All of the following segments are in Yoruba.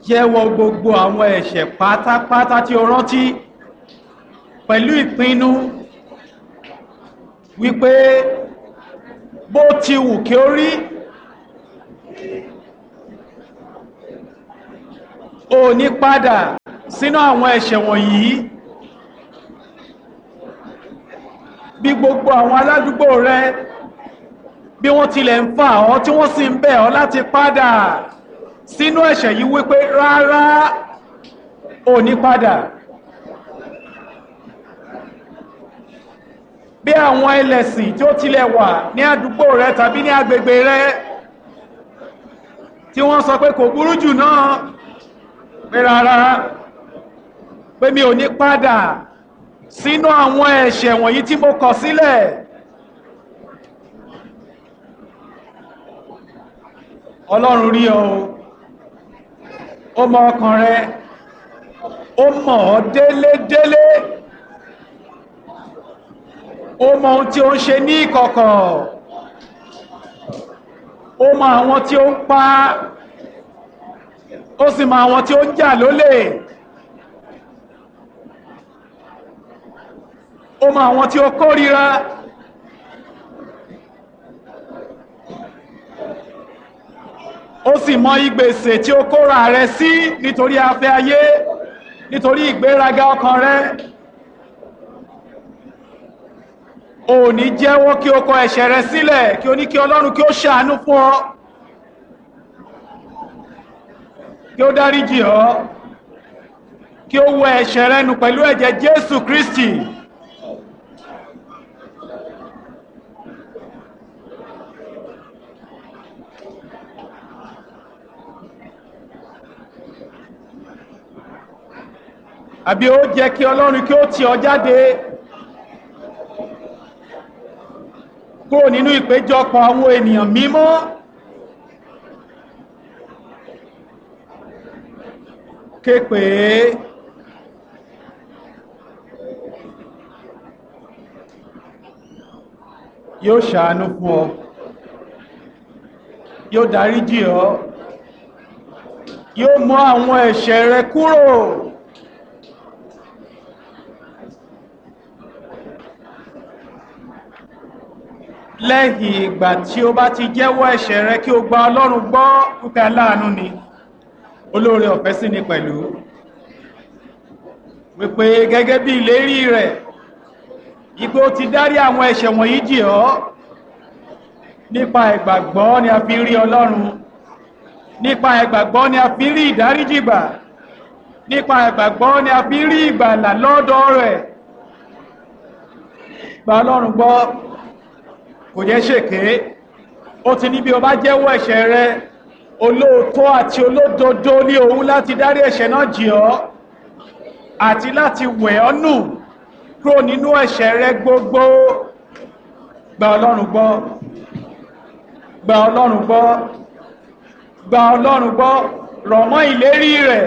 jẹ́wọ́ gbogbo àwọn ẹ̀ṣẹ̀ pátápátá tí o rántí pẹ̀lú ìpinnu wípé bó ti wù kí ó rí o ní padà sínú àwọn ẹ̀ṣẹ̀ wọ̀nyí bí gbogbo àwọn aládùúgbò rẹ bí wọ́n tilẹ̀ ń fà ọ́ tí wọ́n sì ń bẹ̀ ọ́ láti padà sínú ẹ̀ṣẹ̀ yìí wípé rárá ò ní padà bí àwọn ẹlẹ́sìn tí ó tilẹ̀ wà ní àdúgbò rẹ tàbí ní agbègbè rẹ tí wọ́n sọ pé kò burú jù náà pé rárá pé mi ò ní padà sínú àwọn ẹ̀ṣẹ̀ wọ̀nyí tí mo kọ̀ sílẹ̀ ọlọ́run rí ọ ó mọ ọkàn rẹ ó mọ̀ ọ́ délédélé ó mọ ohun tí ó ń ṣe ní ìkọ̀kọ̀ ó mọ àwọn tí ó ń pa ó sì mọ àwọn tí ó ń jà lólè ó mọ àwọn tí ó kórìíra ó sì mọ ìgbèsè tí ó kóra rẹ sí nítorí afẹ́ ayé nítorí ìgbéraga ọkàn rẹ ò ní jẹ́wọ́ kí o kọ ẹ̀ṣẹ̀ rẹ sílẹ̀ kí o ní kí ọlọ́run kí ó ṣàánú fún ọ kí ó dáríjì ọ kí ó wẹ ẹ̀ṣẹ̀ rẹ nù pẹ̀lú ẹ̀jẹ̀ Jésù Kristi àbí ó jẹ́ kí ọlọ́run kí ó tì ọ jáde kúrò nínú ìpéjọpọ̀ àwọn ènìyàn mímọ́ képe yóò ṣàánú fún ọ yóò dáríjì ọ yóò mú àwọn ẹ̀ṣẹ̀ rẹ kúrò lẹ́yìn ìgbà tí ó bá ti jẹ́wọ́ ẹ̀ṣẹ̀ rẹ kí o gba ọlọ́run gbọ́ pípẹ́ aláàánú ni olóore ọ̀fẹ́ sí ni pẹ̀lú wípé gẹ́gẹ́ bí ìlérí rẹ̀ ipé ó ti dárí àwọn ẹ̀ṣẹ̀ wọ̀nyí jì ọ́ nípa ìgbàgbọ́ ni a fi rí ọlọ́run nípa ìgbàgbọ́ ni a fi rí ìdáríjì gbà nípa ìgbàgbọ́ ni a fi rí ìgbàlà lọ́dọ̀ rẹ̀ gba ọlọ́run gbọ́ kò jẹ́ ṣèké ó ti ní bí o bá jẹ́wọ́ ẹ̀ṣẹ̀ rẹ olóòótọ́ àti olódodo ní òun láti dárí ẹ̀ṣẹ̀ náà jì ọ́ àti láti wẹ̀ ọ́ nù kúrò nínú ẹ̀ṣẹ̀ rẹ gbogbo gba ọlọ́run gbọ́ gba ọlọ́run gbọ́ gba ọlọ́run gbọ́ rọ̀ mọ́ ìlérí rẹ̀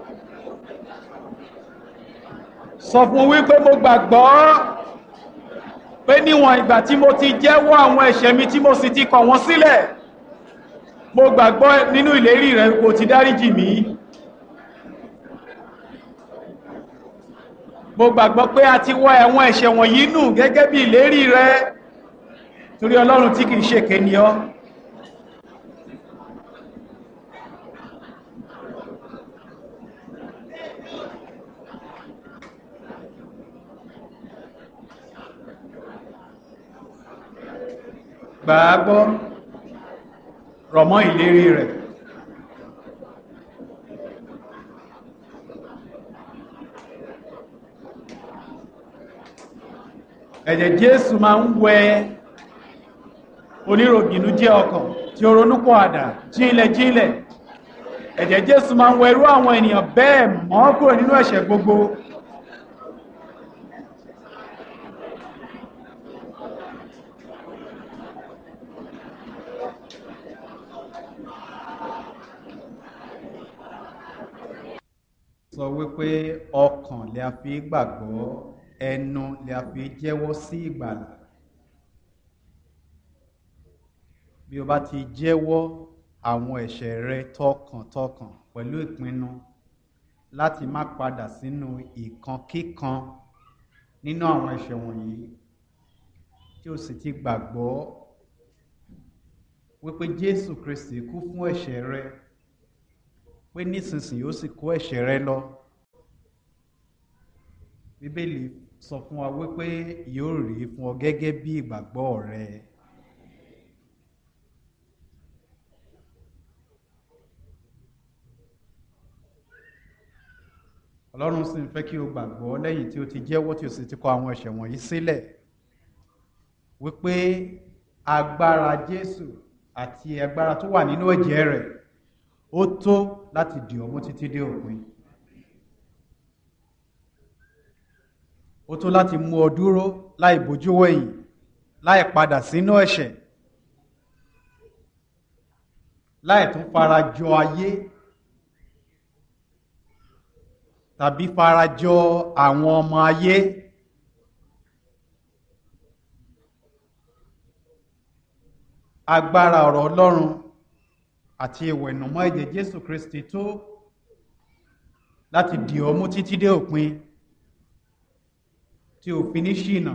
sọ fún wípé mo gbàgbọ́ pé níwọ̀n ìgbà tí mo ti jẹ́wọ́ àwọn ẹ̀ṣẹ̀ mi tí mo sì ti kọ̀ wọ́n sílẹ̀ mo gbàgbọ́ nínú ìlérí rẹ̀ kò ti dáríjì mí mo gbàgbọ́ pé a ti wọ́ ẹ̀wọ̀n ẹ̀ṣẹ̀ wọ̀nyí nù gẹ́gẹ́ bí ìlérí rẹ̀ torí ọlọ́run tí kìí ṣèké ni ọ́ gbàágbọ́ rọ̀mọ́ ìlérí rẹ̀ ẹ̀jẹ̀ Jésù máa ń wẹ oníròbìnú jẹ́ ọkàn tí ó ronúpọ̀ àdá jílẹ̀ jílẹ̀ ẹ̀jẹ̀ Jésù máa ń wẹ irú àwọn ènìyàn bẹ́ẹ̀ mọ́ kúrò nínú ẹ̀ṣẹ̀ gbogbo sọ wípé ọkàn lè a fi gbàgbọ́ ẹnu lè a fi jẹ́wọ́ sí ìgbàlà bí o bá ti jẹ́wọ́ àwọn ẹ̀ṣẹ̀ rẹ tọkàntọkàn pẹ̀lú ìpinnu láti má padà sínú ìkankíkan nínú àwọn ẹ̀ṣẹ̀ wọ̀nyí tí o sì ti gbàgbọ́ wípé Jésù Kristi kú fún ẹ̀ṣẹ̀ rẹ pé nísinsìnyí ó sì kó ẹ̀ṣẹ̀ rẹ lọ Bíbélì sọ fún wa wípé yóò rí fún ọ gẹ́gẹ́ bí ìgbàgbọ́ rẹ. Ọlọ́run sì ń fẹ́ kí o gbàgbọ́ lẹ́yìn tí o ti jẹ́wọ́ tí o sì ti kọ àwọn ẹ̀ṣẹ̀ wọ̀nyí sílẹ̀ wípé agbára Jésù àti agbára tó wà nínú ẹ̀jẹ̀ rẹ̀ ó tó láti dì ọ́ mú títí dé òpin. ó tó láti mú ọ dúró láì bójú wẹ̀yìn láì padà sínú ẹ̀ṣẹ̀ láì tún fara jọ ayé tàbí fara jọ àwọn ọmọ ayé agbára ọ̀rọ̀ Ọlọ́run àti ìwẹ̀nùmọ́ ẹ̀jẹ̀ Jésù Kristi tó láti dì ọ́ mú títí dé òpin tí ò fi ní ṣìnà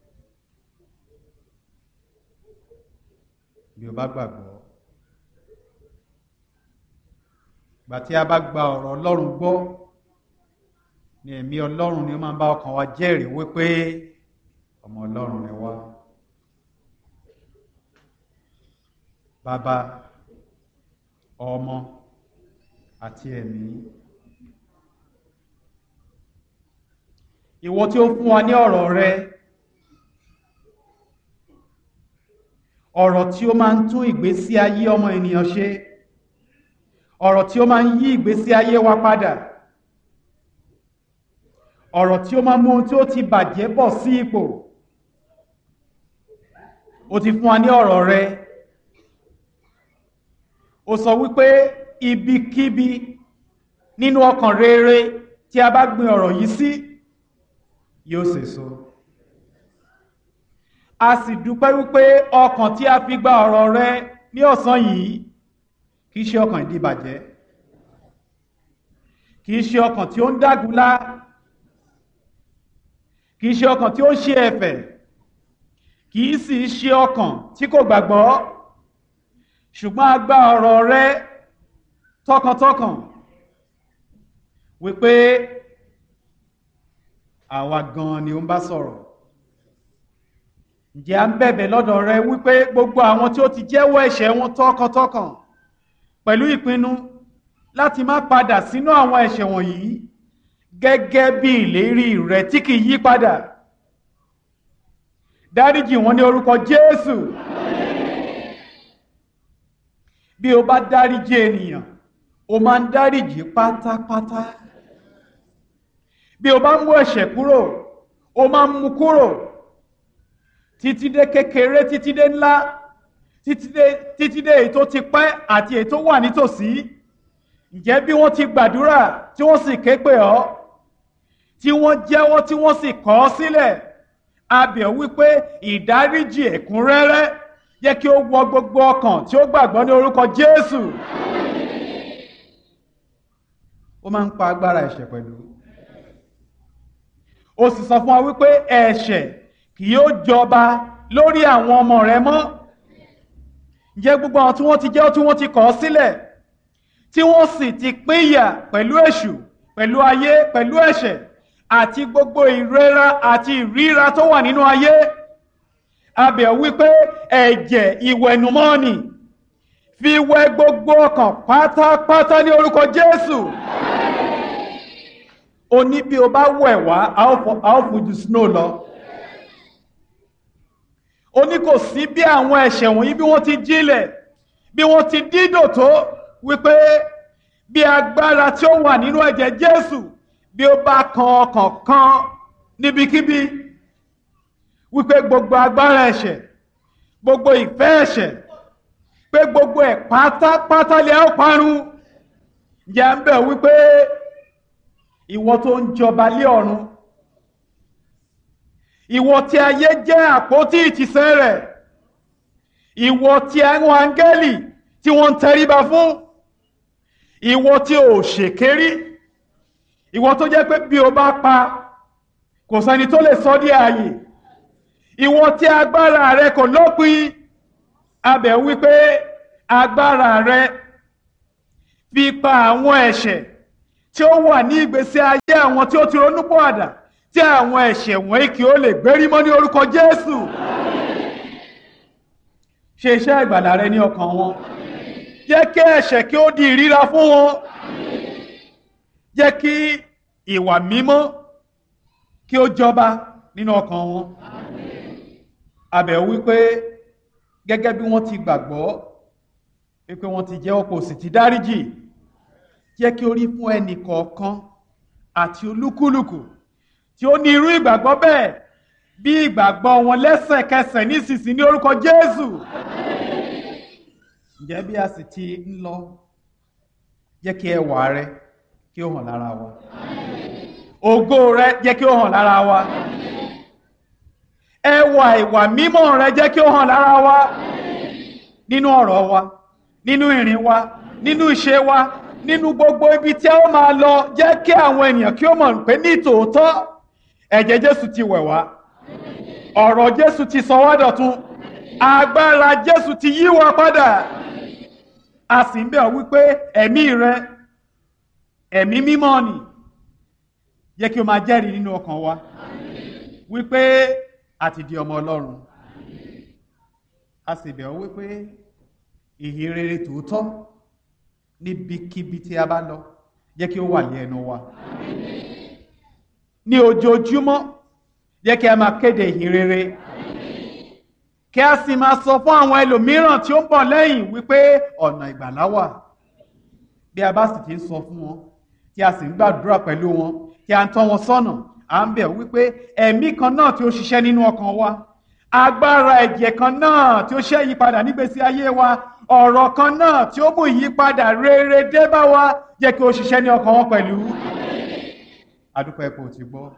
bí o bá gbàgbọ́ gbà tí a bá gba ọ̀rọ̀ Ọlọ́run gbọ́ ni ẹ̀mí Ọlọ́run ni ó máa ń bá ọkàn wa jẹ́rìí wípé ọmọ Ọlọ́run ni wá bàbá ọmọ àti ẹ̀mí. ìwọ tí ó fún wa ní ọ̀rọ̀ rẹ ọ̀rọ̀ tí ó máa ń tún ìgbésí ayé ọmọ ènìyàn ṣe ọ̀rọ̀ tí ó máa ń yí ìgbésí ayé wa padà ọ̀rọ̀ tí ó máa mú ohun tí ó ti bàjẹ́ bọ̀ sí ipò ó ti fún wa ní ọ̀rọ̀ rẹ ó sọ wípé ibikíbi nínú ọkàn rere tí a bá gbin ọ̀rọ̀ yìí sí yóò sèso a sì dúpẹ́ wípé ọkàn tí a fi gba ọ̀rọ̀ rẹ ní ọ̀sán yìí kìí ṣe ọkàn ìdíbàjẹ́ kìí ṣe ọkàn tí ó ń dágunlá kìí ṣe ọkàn tí ó ń ṣe ẹ̀fẹ̀ kìí sì ṣe ọkàn tí kò gbàgbọ́ ṣùgbọ́n a gba ọ̀rọ̀ rẹ tọkàntọkàn wípé àwa gan ni ó ń bá sọ̀rọ̀ ǹjẹ́ à ń bẹ̀bẹ̀ lọ́dọ̀ rẹ wípé gbogbo àwọn tí ó ti jẹ́wọ́ ẹ̀ṣẹ̀ wọn tọkàntọkàn pẹ̀lú ìpinnu láti má padà sínú àwọn ẹ̀ṣẹ̀ wọ̀nyí gẹ́gẹ́ bí ìlérí rẹ tí kì í yí padà dáríjì wọn ní orúkọ Jésù bí o bá dáríjì ènìyàn o máa ń dáríjì pátápátá bí o bá mú ẹ̀ṣẹ̀ kúrò o máa ń mú kúrò títí dé kékeré títí dé ńlá títí dé títí dé èyí tó ti pẹ́ àti èyí tó wà nítòsí ǹjẹ́ bí wọ́n ti gbàdúrà tí wọ́n sì ké pè ọ́ tí wọ́n jẹ́wọ́ tí wọ́n sì kọ̀ ọ́ sílẹ̀ a bẹ̀ wípé ìdáríjì ẹ̀kúnrẹ́rẹ́ jẹ́ kí ó wọ gbogbo ọkàn tí ó gbàgbọ́ ní orúkọ Jésù ó máa ń pa agbára ẹ̀ṣẹ̀ pẹ̀lú ó sì sọ fún wa wípé ẹ̀ṣẹ̀ kì yóò jọba lórí àwọn ọmọ rẹ mọ́ ǹjẹ́ gbogbo àwọn tí wọ́n ti jẹ́ tí wọ́n ti kọ̀ ọ́ sílẹ̀ tí wọ́n sì ti pínyà pẹ̀lú èṣù pẹ̀lú ayé pẹ̀lú ẹ̀ṣẹ̀ àti gbogbo ìrora àti ìríra tó wà nínú ayé abẹ̀ wípé ẹ̀jẹ̀ ìwẹ̀nùmọ́ni fi wẹ gbogbo ọkàn pátápátá ní orúkọ Jésù o ní bí o bá wẹ̀ wá a ó fojú snow lọ ó ní kò sí bí àwọn ẹ̀ṣẹ̀ wọ̀nyí bí wọ́n ti jílẹ̀ bí wọ́n ti dídò tó wípé bí agbára tí ó wà nínú ẹ̀jẹ̀ Jésù bí ó bá kan ọkàn kan níbikíbi wípé gbogbo agbára ẹ̀ṣẹ̀ gbogbo ìfẹ́ ẹ̀ṣẹ̀ pé gbogbo ẹ̀ pátápátá lè ó parun jẹ́ ń bẹ̀ wípé ìwọ tó ń jọba lé ọ̀run ìwọ tí ayé jẹ́ àpótí ìtìsẹ̀ rẹ̀ ìwọ tí àwọn áńgẹ́lì tí tí wọ́n ń tẹríba fún ìwọ tí ò ṣèkérí ìwọ tó jẹ́ pé bí o bá pa kò sẹ́ni tó lè sọ dí ààyè ìwọ tí agbára rẹ kò lópin abẹ̀ wípé agbára rẹ fi pa àwọn ẹ̀ṣẹ̀ tí ó wà ní ìgbésí ayé àwọn tí ó ti ronúpọ̀àdà tí àwọn ẹ̀ṣẹ̀ wọ̀nyí kí ó lè gbérí mọ́ ní orúkọ Jésù ṣe iṣẹ́ ìgbàlà rẹ ní ọkàn wọn jẹ́ kí ẹ̀ṣẹ̀ kí ó di ìríra fún wọn jẹ́ kí ìwà mímọ́ kí ó jọba nínú ọkàn wọn abẹ̀ wípé gẹ́gẹ́ bí wọ́n ti gbàgbọ́ wípé wọ́n ti jẹ́ ọkọ̀ sì ti dáríjì jẹ́ kí ó rí fún ẹnì kọ̀ọ̀kan àti olúkúlùkù tí ó ní irú ìgbàgbọ́ bẹ́ẹ̀ bí ìgbàgbọ́ wọn lẹ́sẹ̀kẹsẹ̀ nísinsìnyí ní orúkọ Jésù ǹjẹ́ bí a sì ti ń lọ jẹ́ kí ẹwà rẹ kí ó hàn lára wa ògo rẹ jẹ́ kí ó hàn lára wa ẹwà ìwà mímọ́ rẹ jẹ́ kí ó hàn lára wa nínú ọ̀rọ̀ wa nínú ìrìn wa nínú ìṣe wa nínú gbogbo ibi tí a ó máa lọ jẹ́ kí àwọn ènìyàn kí ó mọ̀ pé ní tòótọ́ ẹ̀jẹ̀ Jésù ti wẹ̀ wá ọ̀rọ̀ Jésù ti sọ wá dọ̀tun agbára Jésù ti yí wa padà a sì ń bẹ̀ ọ́ wípé ẹ̀mí rẹ ẹ̀mí mímọ́ ni jẹ́ kí o máa jẹ́rìí nínú ọkàn wa wípé a ti di ọmọ Ọlọ́run a sì bẹ̀ ọ́ wípé ìhìn rere tòótọ́ níbikíbi tí a bá lọ jẹ́ kí ó wà ní ẹnu wa ní ojoojúmọ́ jẹ́ kí a máa kéde ìhìn rere kí a sì máa sọ fún àwọn ẹlòmíràn tí ó ń bọ̀ lẹ́yìn wípé ọ̀nà ìgbàlá wà bí a bá sì ti ń sọ fún wọn tí a sì ń gbàdúrà pẹ̀lú wọn tí a ń tọ́ wọn sọ́nà à ń bẹ̀ wípé ẹ̀mí kan náà tí ó ṣiṣẹ́ nínú ọkàn wa agbára ẹ̀jẹ̀ kan náà tí ó ṣe ìyípadà nígbésí ayé wa ọ̀rọ̀ kan náà tí ó mú ìyípadà rere dé bá wa jẹ́ kí ó ṣiṣẹ́ ní ọkàn wọn pẹ̀lú adúpẹ́ kò ti gbọ́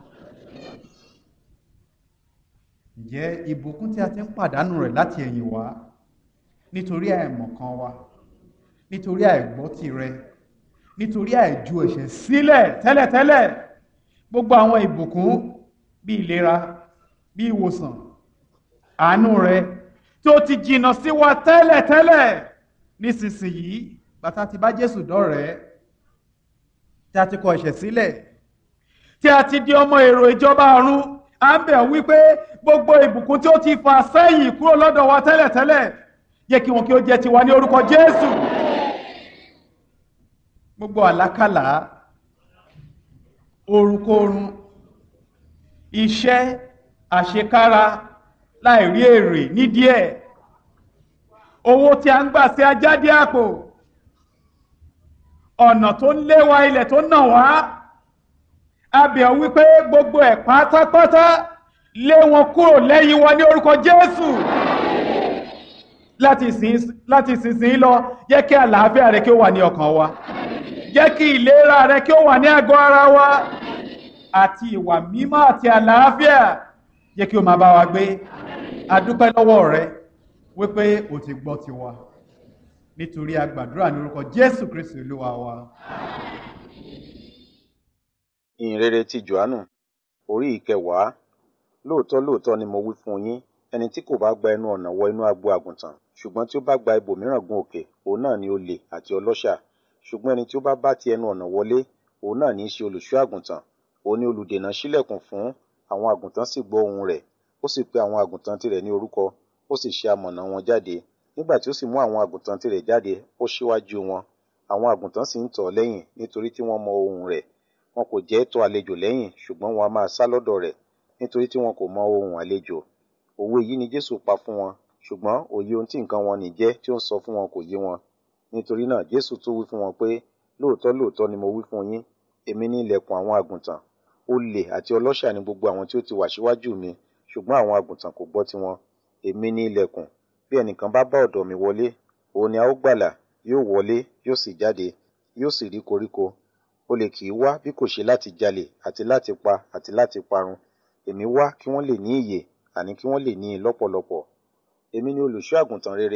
ǹjẹ́ ìbùkún tí a ti ń pàdánù rẹ̀ láti ẹ̀yìn wá nítorí àìmọ̀kan wa nítorí àìgbọ́ tirẹ̀ nítorí àìju ẹ̀ṣẹ̀ sílẹ̀ tẹ́lẹ̀tẹ́lẹ̀ gbogbo àwọn ìbùkún bí ìlera bí ìwòsàn àánú rẹ̀ tó ti jìnnà sí wa tẹ́lẹ̀tẹ́lẹ̀ nísinsìnyí bàtà ti bá Jésù dọ́rẹ̀ẹ́ tí a ti kọ ẹ̀ṣẹ̀ sílẹ̀ tí a ti di ọmọ èrò ìjọba ọ̀run à ń bẹ̀ wípé gbogbo ìbùkún tí ó ti fà sẹ́yìn kúrò lọ́dọ̀ wa tẹ́lẹ̀tẹ́lẹ̀ yẹ kí wọn kí ó jẹ́ tiwa ní orúkọ Jésù gbogbo àlákàlà orunkorun iṣẹ́ àṣekára láì rí èrè nídìí ẹ̀ owó tí a ń gbà sí ajáde àpò ọ̀nà tó ń lé wa ilẹ̀ tó nà wá a bẹ̀ ọ́ wípé gbogbo ẹ̀ pátápátá lé wọn kúrò lẹ́yìn wa ní orúkọ Jésù láti ìsinsìnyí lọ jẹ́ kí àlàáfíà rẹ kí ó wà ní ọkàn wa jẹ́ kí ìlera rẹ kí ó wà ní àgọ́ ara wa àti ìwà mímọ́ àti àlàáfíà jẹ́ kí o máa bá wa gbé adúpẹ́ lọ́wọ́ rẹ wípé o ti gbọ́ tiwa nítorí a gbàdúrà ní orúkọ Jésù Kristi Olúwa wa. ìhìnrere ti Jòhánù orí ìkẹwàá lóòótọ́ lóòótọ́ ni mo wí fún yín ẹni tí kò bá gba ẹnu ọ̀nà wọ inú agbo àgùntàn ṣùgbọ́n tí ó bá gba ibòmíràn gun òkè òun náà ni olè àti ọlọ́ṣà ṣùgbọ́n ẹni tí ó bá bá ti ẹnu ọ̀nà wọlé òun náà ní í ṣe olùṣọ́ àgùntàn òun ni olùdènà ṣílẹ̀kùn fún àwọn àgùntàn sì gbọ́ ohùn rẹ̀ ó sì pe àwọn àgùntàn tirẹ̀ ní orúkọ ó sì ṣe amọ̀nà wọn jáde nígbà tí ó sì mú àwọn àgùntàn tirẹ̀ jáde ó ṣíwájú wọn àwọn àgùntàn sì ń tọ̀ ọ́ lẹ́yìn nítorí tí wọ́n mọ ohùn rẹ̀ wọn kò jẹ́ tọ̀ àlejò lẹ́yìn ṣùgbọ́n wọn a máa sá lọ́dọ̀ rẹ̀ nítorí tí wọn kò mọ ohùn àlejò òwe yìí ni Jésù pa fún wọn ṣùgbọ́n òye ohun tí nǹkan wọn nì jẹ́ tí ó ń sọ fún wọn kò yé wọn nítorí náà Jésù tún wí fún wọn pé lóòótọ́ lóòótọ́ ni mo wí fún yín èmi ní ilẹ̀kùn àwọn àgùntàn olè àti ọlọ́ṣà ni gbogbo àwọn tí ó ti wà síwájú mi ṣùgbọ́n àwọn àgùntàn kò gbọ́ tiwọn èmi ní ilẹ̀kùn bí ẹnìkan bá bá ọ̀dọ̀ mi wọlé òun ni a ó gbàlà yóò wọlé yóò sì jáde yóò sì rí koríko olè kì í wá bí kò ṣe láti jalè àti láti pa àti láti parun èmi wá kí wọ́n lè ní ìyè àní kí wọ́n lè ní i lọ́pọ̀lọpọ̀ èmi ni olùṣọ́ àgùntàn rere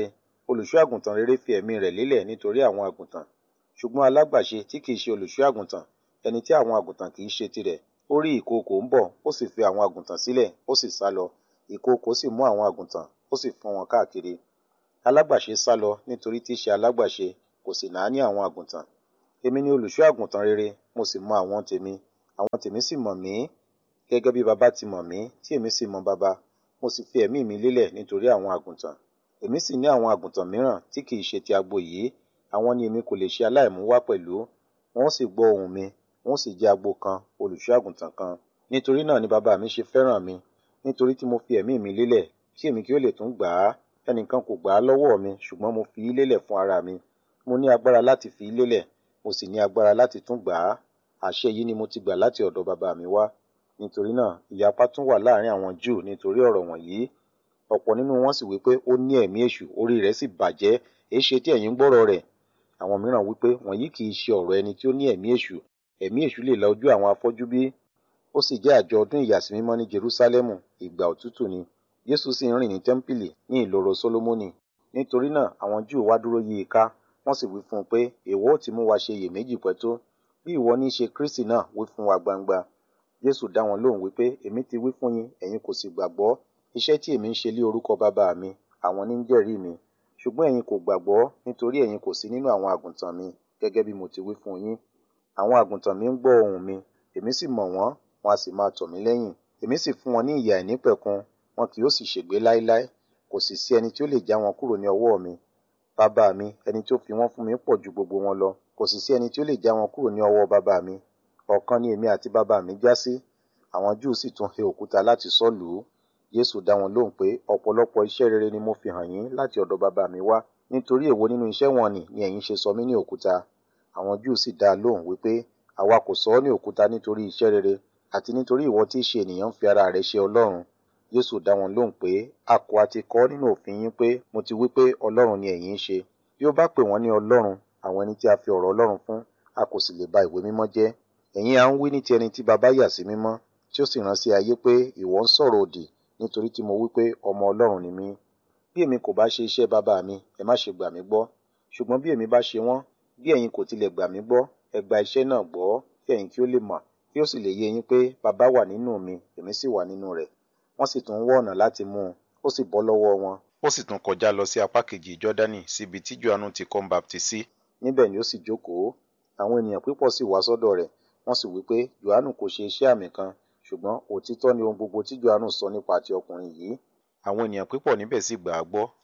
olùṣọ́ àgùntàn rere fi ẹ̀mí rẹ̀ lélẹ̀ nítorí àwọn àgùntàn ṣùgbọ́n alágbàṣe tí kìí ṣe olùṣọ́ àgùntàn ẹni tí àwọn àgùntàn kìí ṣe tirẹ̀ ó rí ìkookò ń bọ̀ ó sì fi àwọn àgùntàn sílẹ̀ ó sì sá lọ ìkookò sì mú àwọn àgùntàn ó sì fọ́n wọn káàkiri alágbàṣe sá lọ nítorí tí í ṣe alágbàṣe kò sì náání àwọn àgùntàn èmi ni olùṣọ́ àgùntàn rere mo sì mọ àwọn tèmi àwọn tèmi sì mọ̀ mí gẹ́gẹ́ bí baba ti mọ̀ mí tí èmi sì mọ baba mo sì fi ẹ̀mí mi lélẹ̀ nítorí àwọn àgùntàn èmi sì ní àwọn àgùntàn mìíràn tí kìí ṣe ti agbo yìí àwọn ni èmi kò lè ṣe aláìmú wá pẹ̀lú wọn sì gbọ́ ohùn mi wọn sì jẹ́ agbo kan olùṣọ́ àgùntàn kan nítorí náà ni baba mi ṣe fẹ́ràn mi nítorí tí mo fi ẹ̀mí mi lélẹ̀ tí èmi kí ó lè tún gbà á ẹnìkan kò gbà á lọ́wọ́ mi ṣùgbọ́n mo fi í lélẹ̀ fún ara mi mo ní agbára láti fi í lélẹ̀ mo sì ní agbára láti tún gbà á àṣẹ yìí ni mo ti gbà láti ọ̀dọ̀ baba mi wá nítorí náà ìyapa tún wà láàrin àwọn júù nítorí ọ̀rọ̀ wọ̀nyí ọ̀pọ̀ nínú wọn sì wípé ó ní ẹ̀mí èṣù orí rẹ̀ sì bàjẹ́ èéṣe tí ẹ̀yin ń gbọ́rọ̀ rẹ̀ àwọn mìíràn wípé wọ̀nyí kì í ṣe ọ̀rọ̀ ẹni tí ó ní ẹ̀mí èṣù ẹ̀mí èṣù lè la ojú àwọn afọ́jú bí ó sì jẹ́ àjọ ọdún ìyàsímímọ́ ní Jerúsálẹ́mù ìgbà òtútù ni Jésù sì ń rìn ní tẹ́ḿpìlì ní ìloro Sólómọ́nì nítorí náà àwọn Júù wá dúró yí i ká wọ́n sì wí fún un pé èèwọ̀ ó ti mú wa ṣe iyèméjì pẹ́ tó bí ìwọ ní í ṣe Kristi náà wí fún wa gbangba Jésù dá wọn lóhùn wípé èmi ti wí fún yín ẹ̀yin kò sì gbàgbọ́ iṣẹ́ tí èmi ń ṣe lé orúkọ bàbá mi àwọn ní ń jẹ́rìí mi ṣùgbọ́n ẹ̀yin kò gbàgbọ́ nítorí ẹ̀yin kò sí nínú àwọn àgùntàn mi gẹ́gẹ́ bí mo ti wí fún yín àwọn àgùntàn mi ń gbọ́ ohùn mi èmi sì mọ̀ wọ́n wọn a sì máa tọ̀ mí lẹ́yìn èmi sì fún wọn ní ìyà ìnípẹ̀kun wọn kì yóò sì ṣègbé láéláé kò sì sí ẹni tí ó lè já wọn kúrò ní ọwọ́ mi bàbá mi ẹni tí ó fi wọ́n fún mi pọ̀ ju gbogbo wọn lọ kò sì sí ẹni tí ó lè já wọn kúrò ní ọwọ́ bàbá mi ọ̀kan ni èmi àti bàbá mi já sí àwọn Júù sì tún he òkúta láti sọ́ lù ú Jésù dá wọn lóhùn pé ọ̀pọ̀lọpọ̀ iṣẹ́ rere ni mo fi hàn yín láti ọ̀dọ̀ bàbá mi wá nítorí èwo nínú iṣẹ́ wọn nì ni ẹ̀yin ṣe sọ mí ní òkúta àwọn Júù sì dá a lóhùn wípé àwa kò sọ ọ́ ní òkúta nítorí iṣẹ́ rere àti nítorí ìwọ tí í ṣe ènìyàn ń fi ara rẹ̀ ṣe Ọlọ́run Jésù dá wọn lóhùn pé a kò àti kọ nínú òfin yín pé mo ti wí pé Ọlọ́run ni ẹ̀yin ń ṣe bí ó bá pè wọ́n ní Ọlọ́run àwọn ẹni tí a fi ọ̀rọ̀ Ọlọ́run fún a kò sì lè ba ìwé mímọ́ jẹ́ ẹ̀yin à ń wí ní ti ẹni tí baba yà sí mímọ́ tí ó sì rán sí ayé pé ìwọ ń sọ̀rọ̀ òdì nítorí tí mo wí pé ọmọ Ọlọ́run ni mí bí èmi kò bá ṣe iṣẹ́ bàbá mi ẹ má ṣe gbà mí gbọ́ ṣùgbọ́n bí èmi bá ṣe wọ́n bí ẹ̀yin kò tilẹ̀ gbà mí gbọ́ ẹ gba iṣẹ́ náà gbọ́ kí ẹ̀yin kí ó lè mọ̀ kí ó sì lè yé yín pé bàbá wà nínú mi èmi sì wà nínú rẹ̀ wọ́n sì tún wọ́ ọ̀nà láti mú un ó sì bọ́ lọ́wọ́ wọn. ó sì tún kọjá lọ sí apá kejì Jọ́dánì síbi tí Jòhánù ti kọ́ ń baptisi níbẹ̀ ni ó sì jókòó àwọn ènìyàn pípọ̀ sì wá sọ́dọ̀ rẹ̀ wọ́n sì wí pé Jòhánù kò ṣe iṣẹ́ àmì kan ṣùgbọ́n òtítọ́ ni ohun gbogbo tí Jòhánù sọ nípa ti ọkùnrin yìí àwọn ènìyàn pípọ̀ níbẹ̀ sì gbà á gbọ́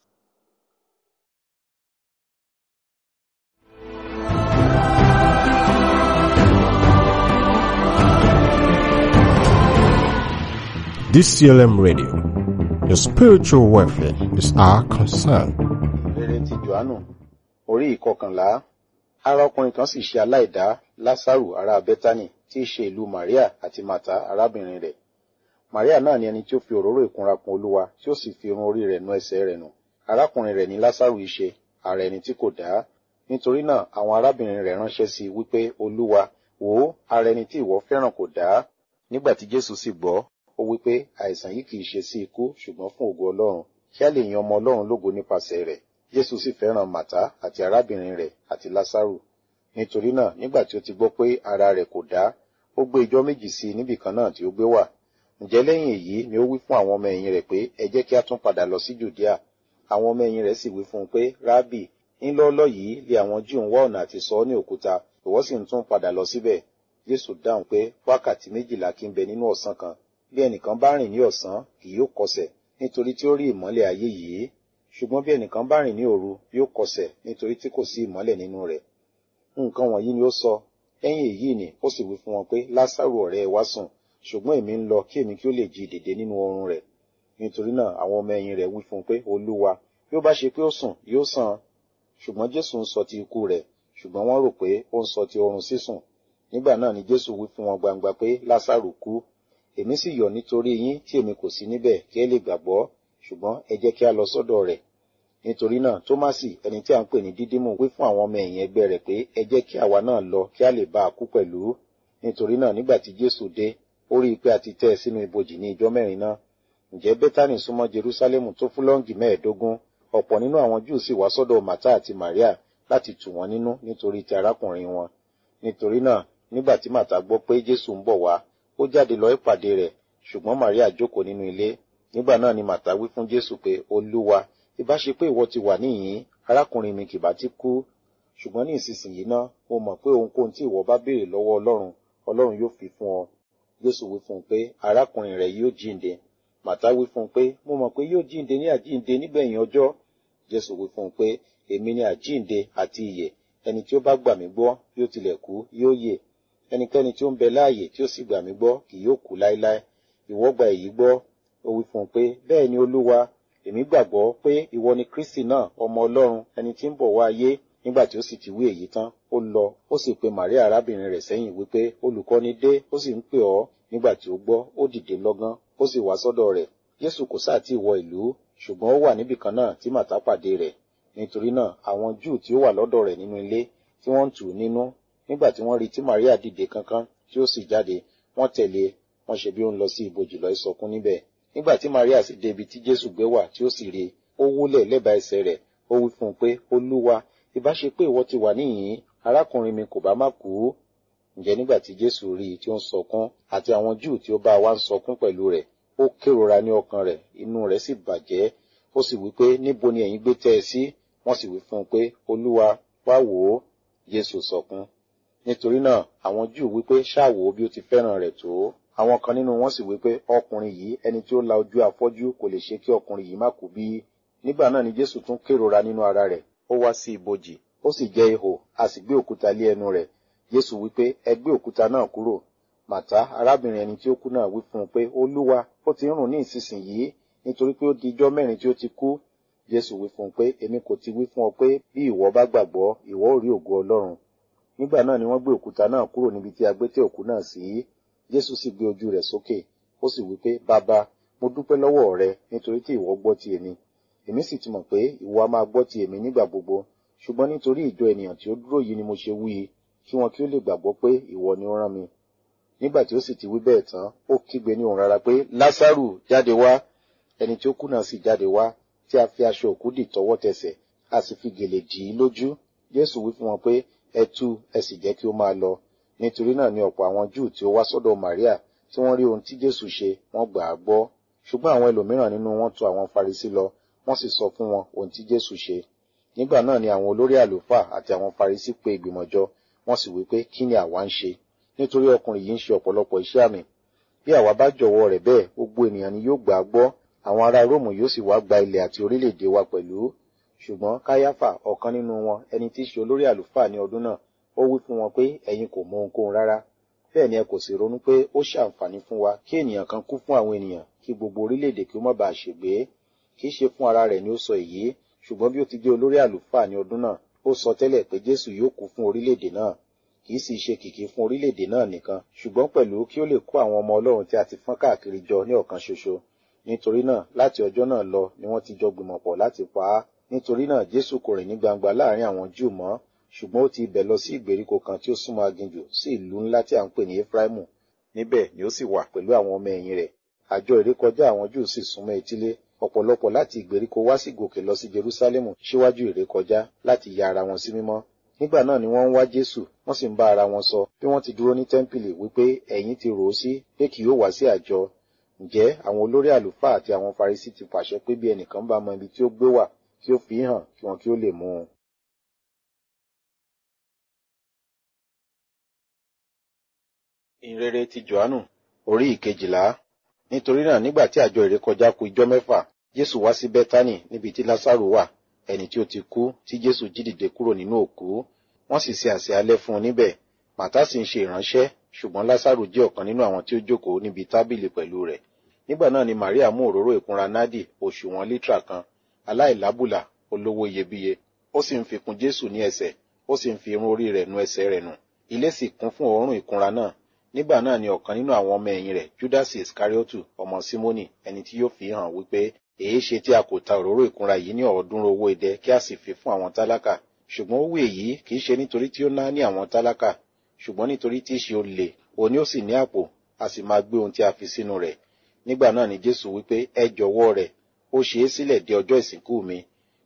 DCLM Radio. Your spiritual welfare is our concern. rere ti Jòhánù orí ìkọkànlá ara ọkùnrin kan sì ṣe aláìdá Lásárù ará Bẹ́tánì tí í ṣe ìlú Màríà àti Màtá arábìnrin rẹ̀ Màríà náà ni ẹni tí ó fi òróró ìkunra kun Olúwa tí ó sì fi irun orí rẹ̀ nu ẹsẹ̀ rẹ̀ nù arákùnrin rẹ̀ ní Lásárù í ṣe ara ẹni tí kò dá nítorí náà àwọn arábìnrin rẹ̀ ránṣẹ́ sí i wípé Olúwa wò ó ara ẹni tí ìwọ fẹ́ràn kò dá nígbà tí Jésù sì gbọ́ ó wípé àìsàn yìí kìí ṣe sí ikú ṣùgbọ́n fún ògo Ọlọ́run kí a lè yan ọmọ Ọlọ́run lógo nípasẹ̀ rẹ̀ Jésù sì fẹ́ràn Màtá àti arábìnrin rẹ̀ àti Lásárù nítorí náà nígbà tí ó ti gbọ́ pé ara rẹ̀ kò dá ó gbé ijọ́ méjì sí i níbì kan náà tí ó gbé wà ǹjẹ́ lẹ́yìn èyí ni ó wí fún àwọn ọmọ ẹ̀yìn rẹ̀ pé ẹ jẹ́ kí a tún padà lọ sí Jùdíà àwọn ọmọ ẹ̀yìn rẹ̀ sì wí fún un pé rábì ńlọ́ọ́lọ́ yìí lé àwọn Júù ń wá ọ̀nà àti sọ ọ́ ní òkúta ìwọ sì ń tún padà lọ síbẹ̀ Jésù dáhùn pé wákàtí méjìlá kí ń bẹ nínú ọ̀sán kan bí ẹnìkan bá rìn ní ọ̀sán kì yóò kọsẹ̀ nítorí tí ó rí ìmọ́lẹ̀ ayé yìí ṣùgbọ́n bí ẹnìkan bá rìn ní òru yóò kọsẹ̀ nítorí tí kò sí ìmọ́lẹ̀ nínú rẹ̀ nǹkan wọ̀nyí ni ó sọ lẹ́yìn èyí ni ó sì wí fún wọn pé Lásárù ọ̀rẹ́ ẹ wá sùn ṣùgbọ́n èmi ń lọ kí èmi kí ó lè jí dìde nínú oorun rẹ̀ nítorí náà àwọn ọmọ ẹ̀yìn rẹ̀ wí fún un pé Olúwa bí ó bá ṣe pé ó sùn yóò sàn ṣùgbọ́n Jésù ń sọ ti ikú rẹ̀ ṣùgbọ́n wọ́n rò pé ó ń sọ ti oorun sísùn nígbà náà ni Jésù wí fún wọn gbangba pé Lásárù kú èmi sì yọ̀ nítorí yín tí èmi kò sí níbẹ̀ kí ẹ lè gbàgbọ́ ṣùgbọ́n ẹ jẹ́ kí a lọ sọ́dọ̀ rẹ̀ nítorí náà Tómásì ẹni tí a ń pè ní Dídímù wí fún àwọn ọmọ ẹ̀yìn ẹgbẹ́ rẹ̀ pé ẹ jẹ́ kí àwa náà lọ kí a lè bá a kú pẹ̀lú nítorí náà nígbà tí Jésù dé ó rí i pé a ti tẹ́ ẹ sínú ibojì ní ijọ́ mẹ́rin náà ǹjẹ́ Bẹ́tánì súnmọ́ Jerúsálẹ́mù tó fúlọ́ǹgì mẹ́ẹ̀ẹ́dógún ọ̀pọ̀ nínú àwọn júù sì wá sọ́dọ̀ màtá àti màríà láti tù wọ́n nínú nítorí ti arákùnrin wọn nítorí náà nígbà tí màtá gbọ́ pé jésù ń bọ̀ wá ó jáde lọ ìpàdé rẹ̀ ṣùgbọ́n màríà jókòó nínú ilé nígbà náà ni màtá wí fún jésù pé olúwa ìbá ṣe pé ìwọ ti wà níyìn arákùnrin mi kìbá ti kú ṣùgbọ́n ní ìsinsìnyí náà mo mọ̀ pé ohunkóhun tí ìwọ bá béèrè lọ́wọ́ ọlọ́run ọlọ́run yóò fi fún ọ jésù wí fún un pé arákùnrin rẹ yóò jíǹde màtá wí fún un pé mo mọ̀ pé yóò jíǹde ní àjíǹde nígbẹ̀yìn ọjọ́ jésù wí fún un pé èmi ni àjíǹde àti ìyè ẹni tí ó bá gbà mí gbọ́ yóò tilẹ̀ kú yóò yè ẹnikẹ́ni tí ó ń bẹ láàyè tí ó sì gbà mí gbọ́ kì yóò kú láéláé ìwọ gba èyí gbọ́ ó wí fún un pé bẹ́ẹ̀ ni olúwa èmi gbàgbọ́ pé ìwọ ni kristi náà ọmọ ọlọ́run ẹni tí ń bọ̀ wá ayé nígbà tí ó sì ti wí èyí tán ó lọ ó sì pe maria arábìnrin rẹ̀ sẹ́yìn wípé olùkọ́ni dé ó sì ń pè ọ́ nígbà tí ó gbọ́ ó dìde lọ́gán ó sì wá sọ́dọ̀ rẹ̀ jésù kò sáà tí ì wọ ìlú ṣùgbọ́n ó wà níbì kan náà tí màtá pàdé rẹ̀ nítorí náà àwọn júù tí ó wà lọ́dọ̀ rẹ̀ nínú ilé tí wọ́n ń tù ú nínú nígbà tí wọ́n rí tí maria dìde kankan tí ó sì jáde wọ́n tẹ̀lé wọ́n ṣe bí ó ń lọ sí ibojì lọ ìsọkún níbẹ̀ nígbà tí maria sì dé ibi tí jésù gbé wà tí ó sì rí ó wólẹ̀ lẹ́bàá ẹsẹ̀ rẹ̀ ó wí fún un pé olúwa ìbá ṣe pé ìwọ ti wà níyìn arákùnrin mi kò bá má kú ǹjẹ́ nígbà tí jésù rí i tí ó ń sọkún àti àwọn júù tí ó bá wa ń sọkún pẹ̀lú rẹ̀ ó kérora ní ọkàn rẹ̀ inú rẹ̀ sì bàjẹ́ ó sì wí pé níbo ni ẹ̀yin gbé tẹ́ ẹ sí wọ́n sì wí fún un pé olúwa wá wò ó jésù sọkún nítorí náà àwọn júù wí pé ṣáà wò ó bí ó ti fẹ́ràn rẹ̀ tó àwọn kan nínú wọn sì wí pé ọkùnrin yìí ẹni tí ó la ojú afọ́jú kò lè ṣe kí ọkùnrin yìí má kú bí nígbà náà ni jésù tún kérora nínú ara rẹ̀ ó wá sí ibojì ó sì jẹ́ ihò a sì gbé òkúta lé ẹnu rẹ̀ jésù wí pé ẹ gbé òkúta náà kúrò màtá arábìnrin ẹni tí ó kú náà wí fún un pé olúwa ó ti ń rùn ní ìsinsìnyí nítorí pé ó di ijọ́ mẹ́rin tí ó ti kú jésù wí fún un pé èmi kò ti wí fún ọ pé bí ìwọ bá gbàgbọ́ ìwọ ò rí ògo ọlọ́run nígbà náà ni wọ́n gbé òkúta náà kúrò níbi tí a gbé tẹ́ òkú náà sí jésù sì gbé ojú rẹ̀ sókè ó sì wí pé bàbá mo dúpẹ́ lọ́wọ́ rẹ nítorí tí ìwọ gbọ́ ti èmi èmi sì ti mọ̀ pé ìwọ a máa gbọ́ ti èmi nígbà gbogbo ṣùgbọ́n nítorí ìjọ ènìyàn tí ó dúró yìí ni mo ṣe wí i kí wọn kí ó lè gbàgbọ́ pé ìwọ ni ó rán mi nígbà tí ó sì ti wí bẹ́ẹ̀ tán ó kígbe ní òun rárá pé lásàrù jáde wá ẹni tí ó kú náà sì jáde wá tí a fi aṣọ òkú dì tọwọ́ tẹsẹ̀ a sì fi gèlè dì í lójú jésù wí fún wọn pé ẹ tú ẹ sì jẹ́ kí ó máa lọ nítorí náà ni ọ̀pọ̀ àwọn júù tí ó wá sọ́dọ̀ maria tí wọ́n rí ohun tí jésù ṣe wọ́n gbà á gbọ́ ṣùgbọ́n àwọn ẹlòmíràn nínú wọn tọ̀ àwọn farisí lọ wọ́n sì sọ fún wọn ohun tí jésù ṣe nígbà náà ni àwọn olórí àlùfáà àti àwọn farisí pe ìgbìmọ̀ jọ wọ́n sì wí pé kí ni àwa ń ṣe nítorí ọkùnrin yìí ń ṣe ọ̀pọ̀lọpọ̀ iṣẹ́ àmì bí àwa bá jọ̀wọ́ rẹ̀ bẹ́ẹ̀ gbogbo ènìyàn ni yóò gbà á gbọ́ àwọn ará róòmù yóò sì wá gba ilẹ̀ àti orílẹ̀-èdè wa pẹ̀lú ṣùgbọ́n káyáfà ọ̀kan nínú wọn ẹni tí í ṣe olórí àlùfáà ní ọdún náà ó wí fún wọn pé ẹ̀yin kò mọ ohunkóhun rárá bẹ́ẹ̀ ni ẹ kò sì ronú pé ó ṣàǹfààní fún wa kí ènìyàn kan kú fún àwọn ènìyàn kí gbogbo orílẹ̀-èdè kí ó má bàa ṣègbé kì í ṣe fún ara rẹ̀ ni ó sọ èyí ṣùgbọ́n bí ó ti jẹ́ olórí àlùfáà ní ọdún náà ó sọ tẹ́lẹ̀ pé jésù yóò kú fún orílẹ̀-èdè náà kì í sì ṣe kìkì fún orílẹ̀-èdè náà nìkan ṣùgbọ́n pẹ̀lú kí ó lè kó àwọn ọmọ ọlọ́run tí a ti fọ́n káàkiri jọ ní ọ̀kan ṣoṣo nítorí náà láti ọjọ́ náà lọ ni wọ́n ti jọ gbìmọ̀ pọ̀ láti pa á nítorí náà jésù kò rìn ní gbangba láàrin àwọn júù mọ́ ṣùgbọ́n ó ti ibẹ̀ lọ sí ìgbèríko kan tí ó súnmọ́ aginjù sí ìlú ńlá tí à ń pè ní efraimu níbẹ̀ ni ó sì wà pẹ̀lú àwọn ọmọ ẹ̀yìn rẹ̀ àjọ ìrékọjá àwọn júù sì súnmọ́ etílé ọ̀pọ̀lọpọ̀ láti ìgbèríko wá sí gòkè lọ sí jerúsálẹ́mù síwájú ìrékọjá láti ya ara wọn sí mímọ́ nígbà náà ni wọ́n ń wá jésù wọ́n sì ń bá ara wọn sọ bí wọ́n ti dúró ní tẹ́ḿpìlì wípé ẹ̀yin ti rò ó sí pé kì yóò wá sí àjọ ǹjẹ́ àwọn olórí àlùfáà àti àwọn farisí ti pàṣẹ pé bí ẹnìkan bá mọ ibi tí ó gbé wà kí ó fi hàn kí wọn kí ó lè mú un. ìrere ti johannu orí ìkejìlá nítorí náà nígbà tí àjọ ìrékọjá kù ijọ́ mẹ́fà jésù wá sí bẹ́tánì níbi tí lásàrò wà ẹni tí ó ti kú tí jésù jí dìde kúrò nínú òkú wọ́n sì ṣe àsè alẹ́ fún un níbẹ̀ màtá sì ń ṣe ìránṣẹ́ ṣùgbọ́n lásàrò jẹ́ ọ̀kan nínú àwọn tí ó jókòó níbi tábìlì pẹ̀lú rẹ̀ nígbà náà ni maria mú òróró ìkunra nádì òṣùwọ̀n lítà kan aláìlábùlà olówó iyebíye ó sì ń fi kùn jésù ní ẹsẹ̀ ó sì ń fi irun orí rẹ̀ nu ẹsẹ̀ rẹ̀ nù ilé sì kún fún òórùn ìkunra náà nígbà náà ni ọ̀kan nínú àwọn ọmọ ẹ̀yìn rẹ̀ judas iscariotu ọmọ simoni ẹni tí yóò fi hàn wípé èé ṣe tí a kò ta òróró ìkunra yìí ní ọ̀ọ́dúnrún owó idẹ kí a sì fi fún àwọn tálákà ṣùgbọ́n ó wí èyí kì í ṣe nítorí tí ó ná ní àwọn tálákà ṣùgbọ́n nítorí tí í ṣe olè òní ó sì ní àpò a sì máa gbé ohun tí a fi sínú rẹ̀ nígbà náà ni jésù wípé ẹ jọ̀wọ́ rẹ̀ ó ṣe é sílẹ̀ dé ọjọ́ ìsìnkú mi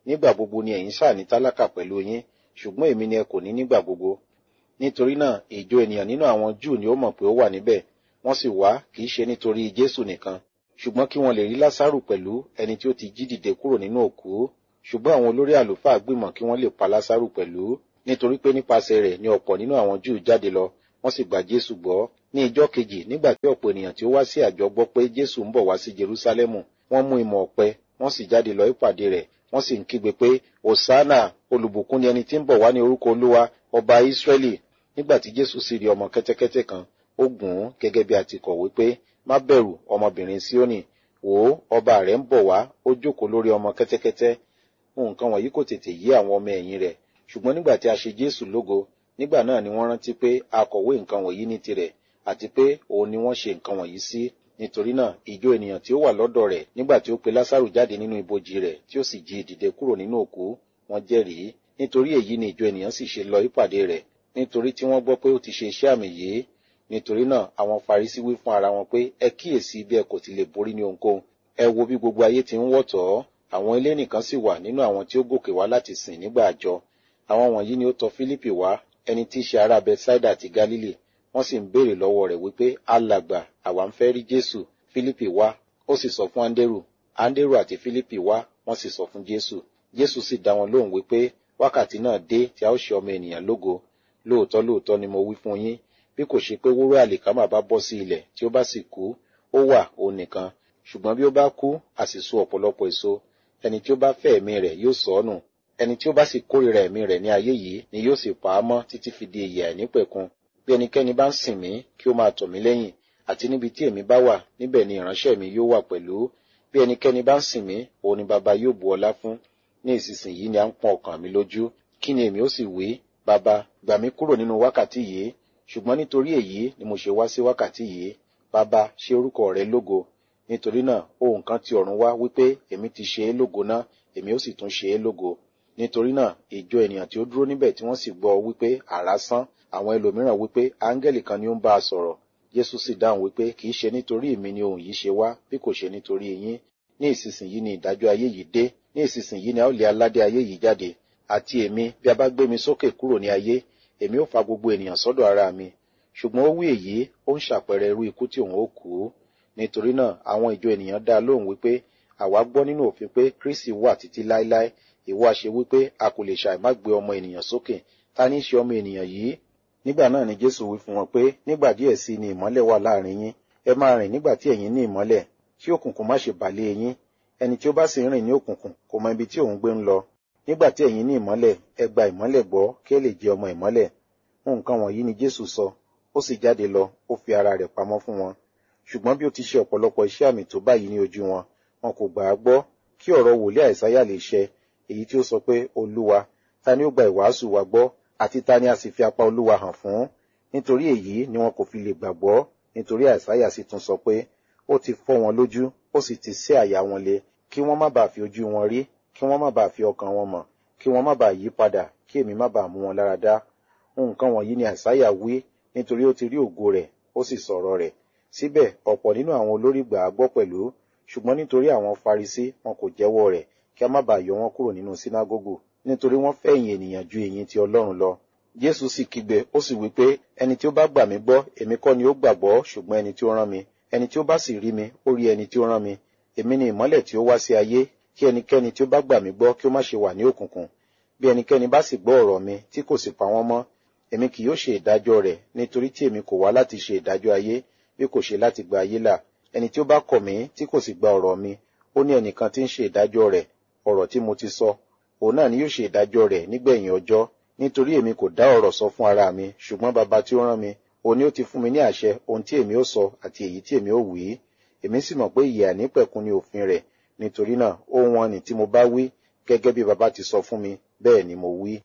nígbà gbogbo ni ẹ̀yin ṣáà ní tálákà pẹ̀lú yín ṣùgbọ́n èmi ni ẹ kò ní nígbà gbogbo nítorí náà ìjọ ènìyàn nínú àwọn júù ni ó mọ̀ pé ó wà níbẹ̀ wọ́n sì wá kì í ṣe nítorí jésù nìkan ṣùgbọ́n kí wọ́n lè rí lásàrù pẹ̀lú ẹni tí ó ti jí dìde kúrò nínú òkú ṣùgbọ́n àwọn olórí àlùfáà gbìmọ̀ kí wọ́n lè pa lásàrù pẹ̀lú nítorí pé nípasẹ̀ rẹ̀ ni ọ̀pọ̀ nínú àwọn júù jáde lọ wọ́n sì gba jésù gbọ́ ní ìjọ́ kejì nígbà tí ọ̀pọ̀ ènìyàn tí ó wá sí àjọ gbọ́ pé jésù ń bọ̀ wá sí jerúsálẹ́mù wọ́n mú ìmọ̀ ọ̀pẹ wọ́n sì jáde lọ ìpàdé rẹ̀ wọ́n sì ń kígbe pé hosanna olùbùkún ni ẹni tí ń bọ̀ wá ní orúkọ olúwa ọba ìsírẹ́lì nígbà tí jésù sì rí ọmọ kẹ́tẹ́kẹ́tẹ́ kan ó gùn ún gẹ́gẹ́ bí a ti kọ̀wé pé má bẹ̀rù ọmọbìnrin síónì wò ó ọba rẹ̀ ń bọ̀ wá ó jókòó lórí ọmọ kẹ́tẹ́kẹ́tẹ́ nǹkan wọ̀nyí kò tètè yí àwọn ọmọ ẹ̀yìn rẹ̀ ṣùgbọ́n nígbà tí a ṣe jésù lógo nígbà náà ni wọ́n rántí pé a kọ̀wé nǹkan wọ̀nyí ní tirẹ̀ àti pé òun ni wọ́n ṣe nǹkan wọ̀nyí sí nítorí náà ìjọ ènìyàn tí ó wà lọ́dọ̀ rẹ̀ nígbà tí ó pe lásàrù jáde nínú ibojì rẹ̀ tí ó sì jí dìde kúrò nínú òkú wọ́n jẹ́rìí nítorí èyí ni ìjọ ènìyàn sì ṣe lọ ìpàdé rẹ̀ nítorí tí wọ́n gbọ́ pé ó ti ṣe iṣẹ́ àmì yìí nítorí náà àwọn farisí wí fún ara wọn pé ẹ kíyèsí bí ẹ kò ti lè borí ní ohunkóhun ẹ wo bí gbogbo ayé ti ń wọ̀tọ̀ ọ́ àwọn ilé nìkan sì wà nínú àwọn tí ó gòkè wá láti sìn nígbà àjọ àwọn wọ̀nyí ni ó tọ̀ fílípì wá ẹni tí í ṣe ará bethsaida àti galili wọ́n sì ń béèrè lọ́wọ́ rẹ̀ wípé alàgbà àwa ń fẹ́ rí jésù fílípì wá ó sì sọ fún áńdérù áńdérù àti fílípì wá wọ́n sì sọ fún jésù jésù sì dá wọn lóhùn wípé wákàtí náà dé tí a ó ṣe ọmọ ènìyàn lógo lóòótọ́ lóòótọ́ ni mo wí fún yín bí kò ṣe pé wúrà àlìkámà bá bọ́ sí ilẹ̀ tí ó bá sì kú ó wà òun nìkan ṣùgbọ́n bí ó bá kú a sì so ọ̀pọ̀lọpọ̀ èso ẹni tí ó bá fẹ́ ẹ̀mí rẹ̀ yóò sọ ọ́ nù ẹni tí ó bá sì kórìíra ẹ̀mí rẹ̀ ní ayé yìí ni yóò sì pa á mọ́ títí fi di ìyè àìnípẹ̀kun bí ẹnikẹ́ni bá ń sìn mí kí ó máa tọ̀ mí lẹ́yìn àti níbi tí èmi bá wà níbẹ̀ ni ìránṣẹ́ mi yóò wà pẹ̀lú bí ẹnikẹ́ni bá ń sìn mí òun ni baba yóò bu ọlá fún ní ìsinsìnyí ni à ń pọn ọkàn mi lójú kí ni èmi ó sì wí baba gbà mí kúrò nínú wákàtí yìí ṣùgbọ́n nítorí èyí ni mo ṣe wá sí wákàtí yìí baba ṣe orúkọ rẹ lógo nítorí náà ohun kan ti ọ̀run wá wípé èmi ti ṣe é lógo ná èmi ó sì tún ṣe é lógo nítorí náà ìjọ ènìyàn tí ó dúró níbẹ̀ tí wọ́n sì gbọ́ wípé àrá sán àwọn ẹlòmíràn wípé áńgẹ́lì kan ni ó ń bá a sọ̀rọ̀ jésù sì dáhùn wípé kì í ṣe nítorí èmi ni ohun yìí ṣe wá bí kò ṣe nítorí yín ní ìsinsìnyí ni ìdájọ́ ayé yìí dé ní ìsinsìnyí ni a ó lé aládé ayé yìí jáde àti èmi bí a bá gbé mi sókè kúrò ní ayé èmi ó fa gbogbo ènìyàn sọ́dọ̀ ara mi ṣùgbọ́n ó wí èyí ó ń ṣàpẹẹrẹ irú ikú tí òun ó kú nítorí náà àwọn ìjọ ènìyàn dá lóhùn wípé àwa gbọ́ nínú òfin pé kristi wà títí láéláé ìwọ àṣẹ wípé a kò lè ṣàì má gbé ọmọ ènìyàn sókè ta ní í ṣe ọmọ ènìyàn yìí nígbà náà ni jésù wí fún wọn pé nígbà díẹ̀ sí ni ìmọ́lẹ̀ wà láàrin yín ẹ máa rìn nígbà tí ẹ̀yin ní ìmọ́lẹ̀ kí òkùnkùn má ṣe bàlé yín ẹni tí ó bá sì ń rìn ní òkùnkùn kò mọ ibi tí òun gbé ń lọ nígbà tí ẹ̀yin ní ìmọ́lẹ̀ ẹ gba ìmọ́lẹ̀ gbọ́ kí ẹ lè jẹ ọmọ ìmọ́lẹ̀ nǹkan wọ̀nyí ni jésù sọ ó sì jáde lọ ó fi ara rẹ̀ pamọ́ fún wọn ṣùgbọ́n bí ó ti ṣe ọ̀pọ̀lọpọ̀ iṣẹ́ àmì tó báyìí ní ojú wọn wọn kò gbà á gbọ́ kí ọ̀rọ̀ wòlíì àìsáyà lè ṣẹ èyí tí ó sọ pé olúwa ta ni ó gba ìwàásù wa gbọ́ àti ta ni a sì fi apá olúwa hàn fún nítorí èyí ni wọn kò fi lè gbàgbọ́ nítorí àìsáyà sì tún sọ pé ó ti fọ́ wọn lójú ó sì ti sé àyà wọn le kí wọ́n má bàa fi ojú wọn rí kí wọ́n má bàa fi ọkàn wọn mọ̀ kí wọ́n má bàa yí padà kí èmi má bàa mú wọn lára dá nǹkan wọ̀nyí ni àìsáyà wí nítorí ó ti rí ògo rẹ̀ ó sì sọ̀rọ̀ rẹ̀ síbẹ̀ ọ̀pọ̀ nínú àwọn olórí gbà á gbọ́ pẹ̀lú ṣùgbọ́n nítorí àwọn farisí wọn kò jẹ́wọ́ rẹ̀ kí a má bàa yọ wọn kúrò nínú sínágógù nítorí wọ́n fẹ́ ìyìn ènìyàn ju ìyìn ti ọlọ́run lọ jésù sì kígbe ó sì wí pé ẹni tí ó bá gbà mí gbọ́ èmi kọ́ ni ó gbàgbọ́ ṣùgbọ́n ẹni tí ó rán mi ẹni tí ó bá sì rí mi ó rí ẹni tí ó rán mi èmi ni ìmọ́lẹ̀ tí ó wá sí ayé kí ẹnikẹ́ni tí ó bá gbà mí gbọ́ kí ó má ṣe wà ní òkùnkùn bí ẹnikẹ́ni bá sì gbọ́ ọ̀rọ̀ mi tí kò sì pa wọ́n mọ́ èmi kì yóò ṣe ìdájọ́ rẹ̀ nítorí tí èmi kò wá láti ṣe ìdájọ́ ayé bí kò ṣe láti gba ayé là ẹni tí ó bá kọ̀ mí tí kò sì gba ọ̀rọ̀ mi ó ní ẹnìkan tí ń ṣe ìdájọ́ rẹ̀ ọ̀rọ̀ tí mo ti sọ òun náà ni yóò ṣe ìdájọ́ rẹ̀ nígbẹ̀yìn ọjọ́ nítorí èmi kò dá ọ̀rọ̀ sọ fún ara mi ṣùgbọ́n baba tí ó rán mi òun ni ó ti fún mi ní àṣẹ ohun tí èmi ó sọ àti èyí tí èmi ó wí èmi sì mọ̀ pé ìyè àìnípẹ̀kun ni òfin rẹ̀ nítorí náà ohun wọn ni tí mo bá wí gẹ́gẹ́ bí baba ti sọ fún mi bẹ́ẹ̀ ni mo wí.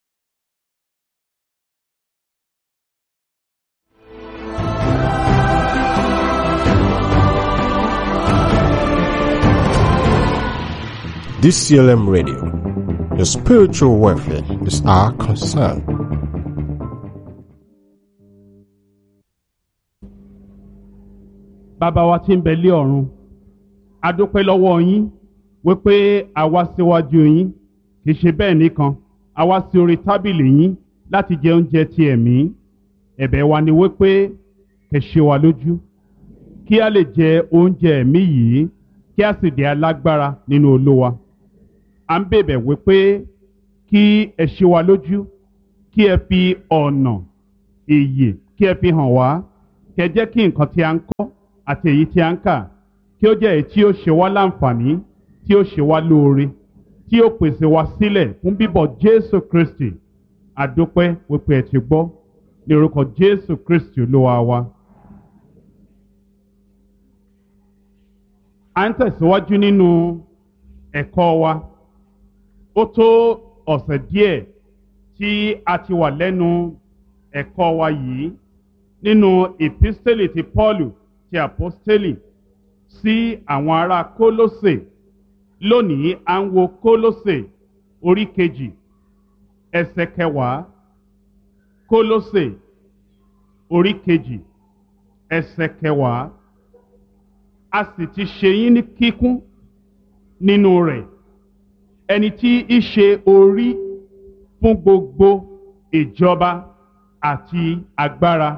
DCLM Radio. Your spiritual welfare is our concern. bàbá wa tí ń bẹ lé ọ̀run a dúpẹ́ lọ́wọ́ yín wípé a wá síwájú yín kì í ṣe bẹ́ẹ̀ nìkan a wá sí orí tábìlì yín láti jẹ oúnjẹ ti ẹ̀mí ẹ̀bẹ̀ wa ni wípé kẹ́ ṣe wa lójú kí a lè jẹ oúnjẹ ẹ̀mí yìí kí a sì di alágbára nínú olówa à ń bèbẹ̀ wípé kí ẹ ṣe wa lójú kí ẹ fi ọ̀nà ìyè kí ẹ fi hàn wá kí ẹ jẹ́ kí nǹkan tí a ń kọ́ àti èyí tí a ń kà kí ó jẹ́ èyí tí ó ṣe wá láǹfààní tí ó ṣe wá lóore tí ó pèsè wá sílẹ̀ fún bíbọ̀ Jésù Kristi àdúpẹ́ wípé ẹ ti gbọ́ ní orúkọ Jésù Kristi olúwa wa. à ń tẹ̀síwájú nínú ẹ̀kọ́ wa ó tó ọ̀sẹ̀ díẹ̀ tí a ti wà lẹ́nu ẹ̀kọ́ wa yìí nínú ìpísítélì ti Pọ́ọ̀lù ti àpọ́stélì sí àwọn ará Kólósè lónìí à ń wo Kólósè orí kejì ẹsẹ̀ kẹwàá Kólósè orí kejì ẹsẹ̀ kẹwàá a sì ti ṣe yín ní kíkún nínú rẹ̀ ẹni tí í ṣe orí fún gbogbo ìjọba àti agbára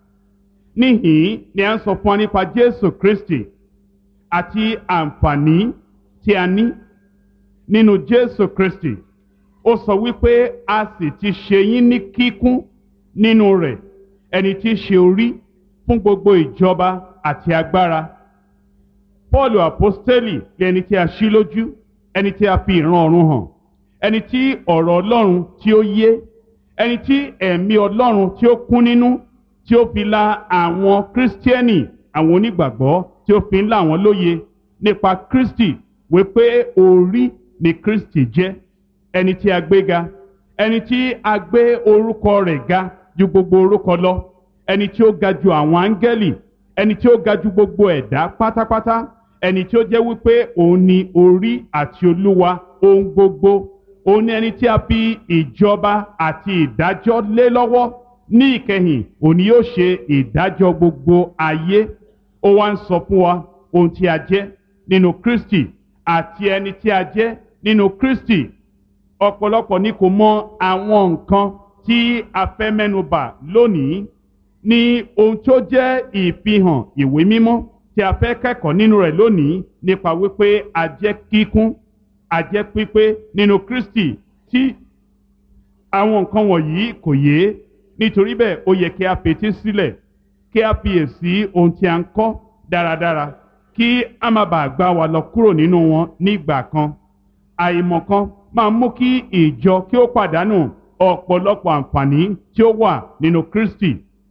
níhìn ni a ń sọ fún wa nípa Jésù Kristi àti àǹfààní tí a ní nínú Jésù Kristi ó sọ wípé a sì ti ṣe yín ní kíkún nínú rẹ̀ ẹni tí í ṣe orí fún gbogbo ìjọba àti agbára Pọ́ọ̀lù àpọ́stélì lẹni tí a ṣí lójú ẹni tí a fi ìran ọ̀run hàn ẹni tí ọ̀rọ̀ Ọlọ́run tí ó yé ẹni tí ẹ̀mí Ọlọ́run tí ó kún nínú tí ó fi la àwọn kírísítíẹ́nì àwọn onígbàgbọ́ tí ó fi ń là wọ́n lóye nípa Kristi wípé orí ni Kristi jẹ́ ẹni tí a gbé ga ẹni tí a gbé orúkọ rẹ̀ ga ju gbogbo orúkọ lọ ẹni tí ó ga ju àwọn áńgẹ́lì ẹni tí ó ga ju gbogbo ẹ̀dá pátápátá ẹni tí ó jẹ́ wípé òun ni orí àti olúwa ohun gbogbo òun ni ẹni tí a fi ìjọba àti ìdájọ́ lé lọ́wọ́ ní ìkẹyìn òun ni yóò ṣe ìdájọ́ gbogbo ayé ó wá ń sọ fún wa ohun tí a jẹ́ nínú Kristi àti ẹni tí a jẹ́ nínú Kristi ọ̀pọ̀lọpọ̀ ni kò mọ àwọn nǹkan tí a fẹ́ mẹ́nubà lónìí ní ohun tó jẹ́ ìfihàn ìwé mímọ́ tí a fẹ́ kẹ́kọ̀ọ́ nínú rẹ̀ lónìí nípa wípé a jẹ́ kíkún a jẹ́ pípé nínú Kristi tí àwọn nǹkan wọ̀nyí kò yé nítorí bẹ́ẹ̀ ó yẹ kí a fetí sílẹ̀ kí a fiyèsí ohun tí a ń kọ́ dáradára kí a má bàa gbá wa lọ kúrò nínú wọn nígbà kan àìmọ̀kan máa mú kí ìjọ kí ó pàdánù ọ̀pọ̀lọpọ̀ àǹfààní tí ó wà nínú Kristi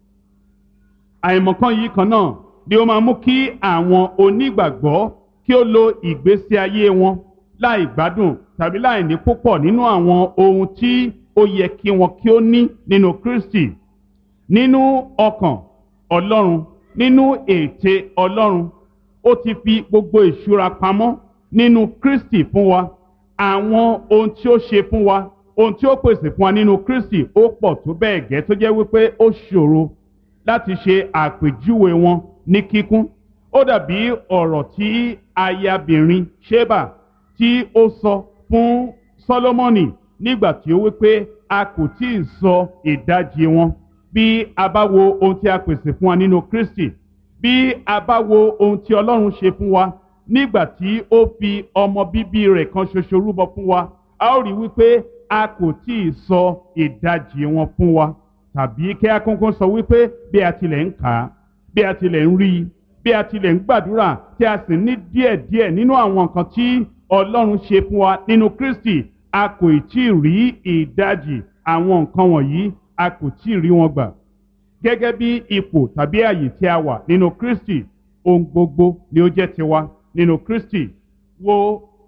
àìmọ̀kan yìí kan náà ni ó máa mú kí àwọn onígbàgbọ́ kí ó lo ìgbésí ayé wọn láì gbádùn tàbí láì ní púpọ̀ nínú àwọn ohun tí ó yẹ kí wọn kí ó ní nínú Kristi nínú ọkàn Ọlọ́run nínú ète Ọlọ́run ó ti fi gbogbo ìṣúra pamọ́ nínú Kristi fún wa àwọn ohun tí ó ṣe fún wa ohun tí ó pèsè fún wa nínú Kristi ó pọ̀ tó bẹ́ẹ̀ gẹ́ tó jẹ́ wípé ó ṣòro láti ṣe àpèjúwe wọn ní kíkún ó dàbí ọ̀rọ̀ tí ayabìnrin Ṣébà tí ó sọ fún Sólómọ́nì nígbà tí ó wípé a kò tí ì sọ ìdajì wọn bí a bá wo ohun tí a pèsè fún wa nínú Kristi bí a bá wo ohun tí Ọlọ́run ṣe fún wa nígbà tí ó fi ọmọ bíbí rẹ̀ kan ṣoṣo rúbọ fún wa a ó rí wípé a kò tí ì sọ ìdajì wọn fún wa tàbí kí a kúnkún sọ wípé bí a tilẹ̀ ń kà á bí a tilẹ̀ ń rí i bí a tilẹ̀ ń gbàdúrà tí a sì ní díẹ̀díẹ̀ nínú àwọn nǹkan tí Ọlọ́run ṣe fún wa nínú Kristi a kò tí ì rí ìdajì àwọn nǹkan wọ̀nyí a kò tí ì rí wọn gbà gẹ́gẹ́ bí ipò tàbí àyè tí a wà nínú Kristi ohun gbogbo ni ó jẹ́ tiwa nínú Kristi wo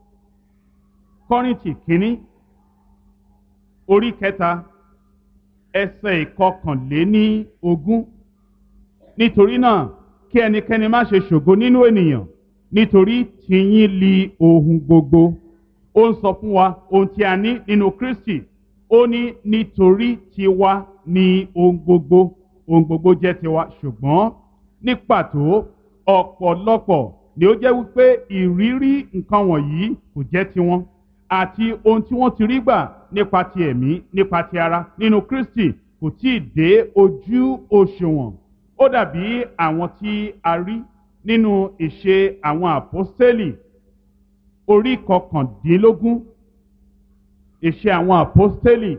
Kọ́ríńtì kínní orí kẹta ẹsẹ̀ ìkọkànléní ogún nítorí náà kí ẹnikẹ́ni má ṣe ṣògo nínú ènìyàn nítorí tìyín li ohun gbogbo ó ń sọ fún wa ohun tí a ní nínú Kristi ó ní nítorí tiwa ni ohun gbogbo ohun gbogbo jẹ́ tiwa ṣùgbọ́n ní pàtó ọ̀pọ̀lọpọ̀ ni ó jẹ́ wípé ìrírí nǹkan wọ̀nyí kò jẹ́ tiwọn àti ohun tí wọ́n ti rí gbà nípa ti ẹ̀mí nípa ti ara nínú Kristi kò tí ì dé ojú òṣùwọ̀n ó dàbí àwọn tí a rí nínú ìṣe àwọn àpọ́stélì orí kọkàndínlógún ìṣe àwọn àpọ́stélì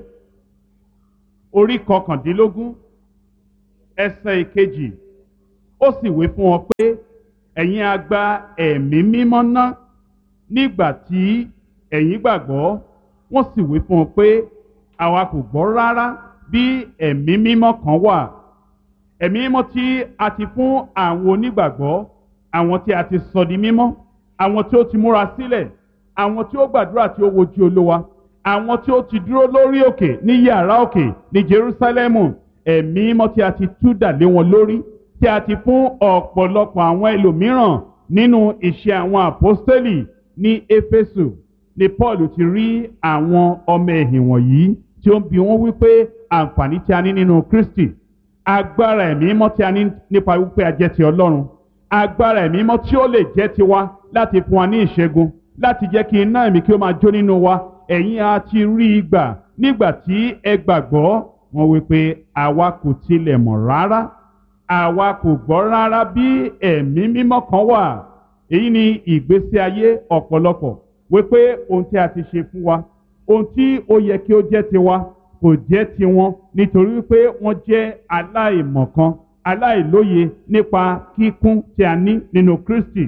orí kọkàndínlógún ẹsẹ̀ ìkejì ó sì wí fún wọn pé ẹ̀yin a gba ẹ̀mí mímọ́ ná nígbà tí ẹ̀yin gbàgbọ́ wọ́n sì wí fún wọn pé àwa kò gbọ́ rárá bí ẹ̀mí mímọ́ kan wà ẹ̀mí mímọ́ tí a ti fún àwọn onígbàgbọ́ àwọn tí a ti sọ di mímọ́ àwọn tí ó ti múra sílẹ̀ àwọn tí ó gbàdúrà tí ó wojú olúwa àwọn tí ó ti dúró lórí òkè ní yàrá òkè ní Jerúsálẹ́mù ẹ̀mí mímọ́ tí a ti tú dà lé wọn lórí tí a ti fún ọ̀pọ̀lọpọ̀ àwọn ẹlòmíràn nínú iṣẹ́ àwọn àpọ́stélì ní Éfésù ni Paul ti rí àwọn ọmọ ẹ̀yìn wọ̀nyí tí ó ń bi wọ́n wípé àǹfààní tí a ní nínú Kristi agbára ẹ̀mí mímọ́ tí a ní nípa wípé a jẹ́ ti Ọlọ́run agbára ẹ̀mí mímọ́ tí ó lè jẹ́ tiwa láti fún wa ní ìṣẹ́gun láti jẹ́ kí iná ẹ̀mí kí ó máa jó nínú wa ẹ̀yin a ti rí i gbà nígbà tí ẹ gbàgbọ́ wọn wípé àwa kò tilẹ̀ mọ̀ rárá àwa kò gbọ́ rárá bí ẹ̀mí mímọ́ kan wà èyí ni ìgbésí ayé ọ̀pọ̀lọpọ̀ wípé ohun tí a ti ṣe fún wa ohun tí ó yẹ kí ó jẹ́ tiwa kò jẹ́ tiwọn nítorí wípé wọ́n jẹ́ aláìmọ̀kan aláìlóye nípa kíkún tí a ní nínú Kristi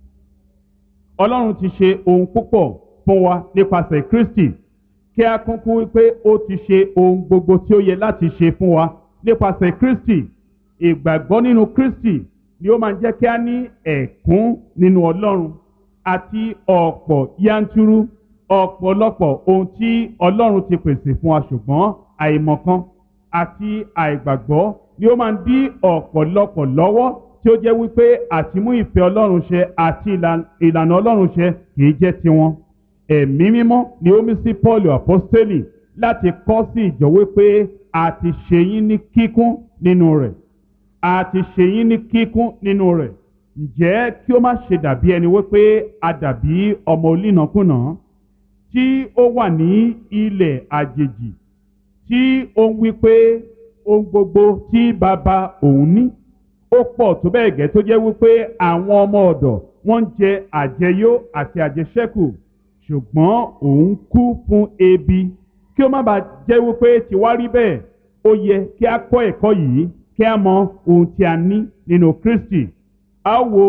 Ọlọ́run ti ṣe ohun púpọ̀ fún wa nípasẹ̀ Kristi kí a kúnkún wípé ó ti ṣe ohun gbogbo tí ó yẹ láti ṣe fún wa nípasẹ̀ Kristi ìgbàgbọ́ nínú Kristi ni ó máa ń jẹ́ kí a ní ẹ̀kún nínú Ọlọ́run àti ọ̀pọ̀ yanturu ọ̀pọ̀lọpọ̀ ohun tí Ọlọ́run ti pèsè fún wa ṣùgbọ́n àìmọ̀kan àti àìgbàgbọ́ ni ó máa ń dí ọ̀pọ̀lọpọ̀ lọ́wọ́ tí ó jẹ́ wípé àtimú ìfẹ́ Ọlọ́run ṣẹ àti ìlànà Ọlọ́run ṣẹ kì í jẹ́ tiwọn ẹ̀mí mímọ́ ni ó mí sí Paul apostoli láti kọ́ sí ìjọ wípé a ti ṣe yín ní kíkún nínú rẹ̀ a ti ṣe yín ní kíkún nínú rẹ̀ ǹjẹ́ kí ó má ṣe dàbí ẹni wípé a dàbí ọmọ olínàkúnà tí ó wà ní ilẹ̀ àjèjì tí ó ń wípé ohun gbogbo tí bàbá òun ní ó pọ̀ tó bẹ́ẹ̀ gẹ́ tó jẹ́ wípé àwọn ọmọ ọ̀dọ̀ wọ́n ń jẹ àjẹyó àti àjẹṣẹ́kù ṣùgbọ́n òun kú fún ebi kí ó má bàa jẹ́ wípé tiwa rí bẹ́ẹ̀ ó yẹ kí a kọ́ ẹ̀kọ́ yìí kí a mọ ohun tí a ní nínú Kristi a wo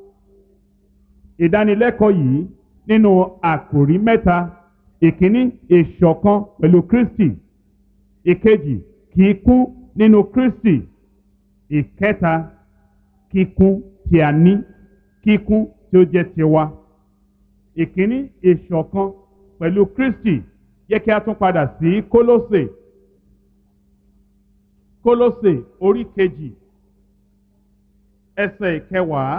ìdánilẹ́kọ̀ọ́ yìí nínú àkòrí mẹ́ta ìkíní ìṣọ̀kan pẹ̀lú Kristi ìkejì kíkún nínú Kristi ìkẹta kíkún tí a ní kíkún tí ó jẹ́ tiwa ìkíní ìṣọ̀kan pẹ̀lú Kristi yẹ kí a tún padà sí Kólósè Kólósè orí kejì ẹsẹ̀ ìkẹwàá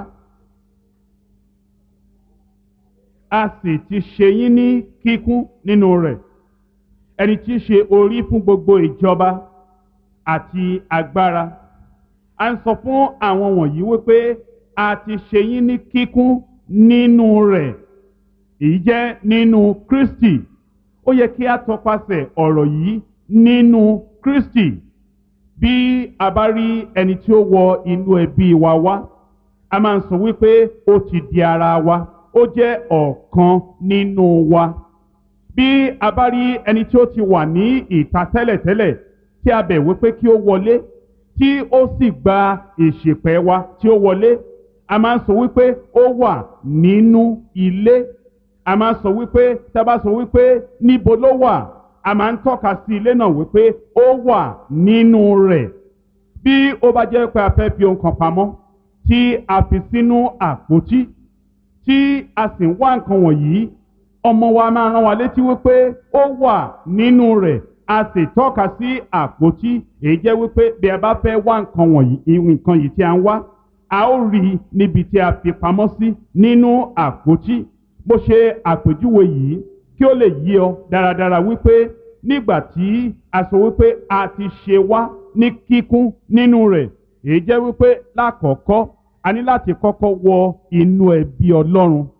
a sì ti ṣe yín ní kíkún nínú rẹ̀ ẹni tí í ṣe orí fún gbogbo ìjọba àti agbára a ń sọ fún àwọn wọ̀nyí wípé a ti ṣe yín ní kíkún nínú rẹ̀ èyí jẹ́ nínú Kristi ó yẹ kí a tọpasẹ̀ ọ̀rọ̀ yìí nínú Kristi bí a bá rí ẹni tí ó wọ inú ẹbí wa wá a máa ń sọ wípé ó ti di ara wa ó jẹ́ ọ̀kan nínú wa bí a bá rí ẹni tí ó ti wà ní ìta tẹ́lẹ̀tẹ́lẹ̀ tí a bẹ̀ wípé kí ó wọlé tí ó sì gba ìṣèpẹ̀ wa tí ó wọlé a máa ń sọ wípé ó wà nínú ilé a máa ń sọ wípé tá a bá sọ wípé níbo ló wà a máa ń tọ́ka sí ilé náà wípé ó wà nínú rẹ̀ bí ó bá jẹ́ pé a fẹ́ fi ohun kan pamọ́ tí a fi sínú àpótí tí a sì ń wá nǹkan wọ̀nyí ọmọ wa máa rán wa létí wípé ó wà nínú rẹ̀ a sì tọ́ka sí àpótí èyí jẹ́ wípé bí a bá fẹ́ wá nǹkan wọ̀nyí nǹkan yìí tí a ń wá a ó rí i níbi tí a fi pamọ́ sí nínú àpótí bó ṣe àpèjúwe yìí kí ó lè yí ọ dáradára wípé nígbà tí a sọ wípé a ti ṣe wá ní kíkún nínú rẹ̀ èyí jẹ́ wípé lákọ̀ọ́kọ́ a ní láti kọ́kọ́ wọ inú ẹbí Ọlọ́run a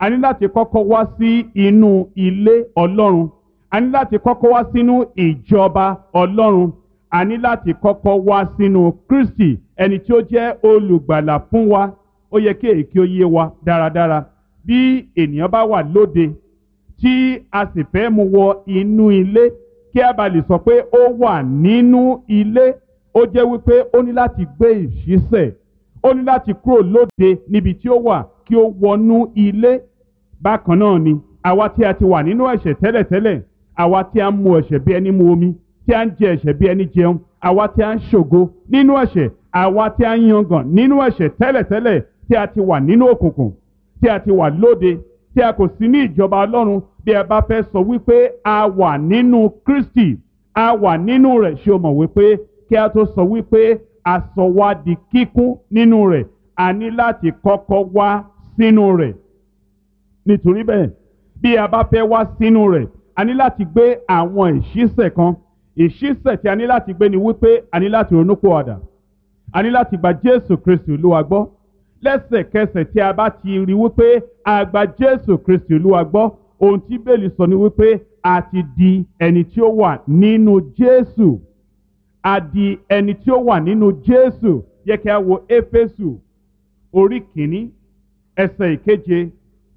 a ní láti kọ́kọ́ wá sí inú ilé ọlọ́run a ní láti kọ́kọ́ wá sínú ìjọba ọlọ́run a ní láti kọ́kọ́ wá sínú kristi ẹni tí ó jẹ́ olùgbàlà fún wa ó yẹ kí èyí kí ó yé wa dáradára bí ènìyàn bá wà lóde tí a sì fẹ́ mú wọ inú ilé kí a bá lè sọ pé ó wà nínú ilé ó jẹ́ wípé ó ní láti gbé ìṣísẹ̀ ó ní láti kúrò lóde níbi tí ó wà kí ó wọnú ilé bákan náà ni àwa tí a ti wà nínú ẹ̀ṣẹ̀ tẹ́lẹ̀tẹ́lẹ̀ àwa tí a ń mu ẹ̀ṣẹ̀ bí ẹni mu omi tí a ń jẹ ẹ̀ṣẹ̀ bí ẹni jẹun àwa tí a ń ṣògo nínú ẹ̀ṣẹ̀ àwa tí a ń yangàn nínú ẹ̀ṣẹ̀ tẹ́lẹ̀tẹ́lẹ̀ tí a ti wà nínú òkùnkùn tí a ti wà lóde tí a kò sí ní ìjọba ọlọ́run bí ẹ bá fẹ́ sọ wípé a wà nínú kristi a wà nínú rẹ̀ ṣé o mọ̀ wípé kí a tó sọ wípé a sọ wá di kíkún nínú rẹ̀ a ní láti kọ́kọ́ wá sínú rẹ̀ nítorí bẹ́ẹ̀ bí a bá fẹ́ wá sínú rẹ̀ a ní láti gbé àwọn ìṣísẹ̀ kan ìṣísẹ̀ tí a ní láti gbé ni wípé a ní láti ronúpìwàdà a ní láti gba jésù kristi olúwa gbọ́ lẹ́sẹ̀kẹsẹ̀ tí a bá ti rí wípé a gba jésù kristi olúwa gbọ́ ohun tí bẹ́ẹ̀lì sọ ni wípé a ti di ẹni tí ó wà nínú jésù a di ẹni tí ó wà nínú jésù yẹ kí a wo éfésù orí kìíní ẹsẹ̀ ìkeje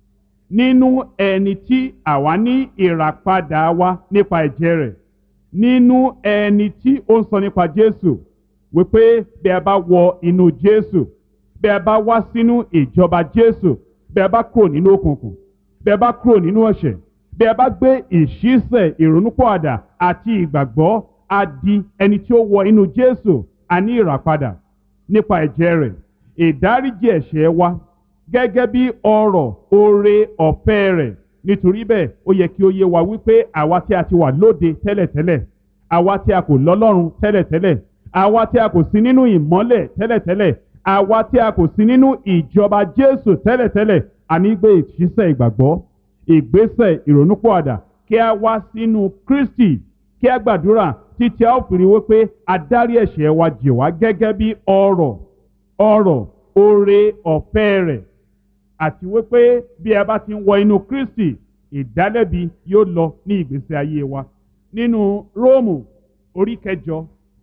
nínú ẹni tí àwa ní ìràpadà wa nípa ẹ̀jẹ̀ rẹ̀ nínú ẹni tí ó ń sọ nípa jésù wípé bí a bá wọ inú jésù bí a bá wá sínú ìjọba jésù bí a bá kúrò nínú òkùnkùn bí a bá kúrò nínú ẹ̀ṣẹ̀ bí a bá gbé ìṣísẹ̀ ìrònúpọ̀àdà àti ìgbàgbọ́ a di ẹni tí ó wọ inú jésù a ní ìràpadà nípa ẹ̀jẹ̀ rẹ̀ ìdáríjì ẹ̀ṣẹ̀ wa gẹ́gẹ́ bí ọrọ̀ oore ọ̀fẹ́ rẹ̀ nítorí bẹ́ẹ̀ ó yẹ kí ó yé wa wípé àwa tí a ti wà lóde tẹ́lẹ̀tẹ́lẹ̀ àwa tí a kò lọ́lọ́run tẹ́lẹ̀tẹ́lẹ̀ àwa tí a kò sí nínú ìmọ́lẹ̀ tẹ́lẹ̀tẹ́lẹ̀ àwa tí a kò sí nínú ìjọba jésù tẹ́lẹ̀tẹ́lẹ̀ àní gbé ìṣísẹ̀ ìgbàgbọ́ ìgbésẹ̀ ìrònúpọ̀àdà kí a wá sínú kristi kí a gbàdúrà títí a ó fi rí wípé adarí ẹ̀ṣẹ̀ wa jì wá gẹ́gẹ́ bí ọrọ̀ ọrọ̀ oore ọ̀fẹ́ rẹ̀ àti wípé bí a bá ti ń wọ inú kristi ìdálẹ́bi yóò lọ ní ìgbésí ayé wa nínú róòmù orí kẹjọ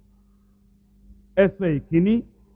ẹsẹ̀ ìkíní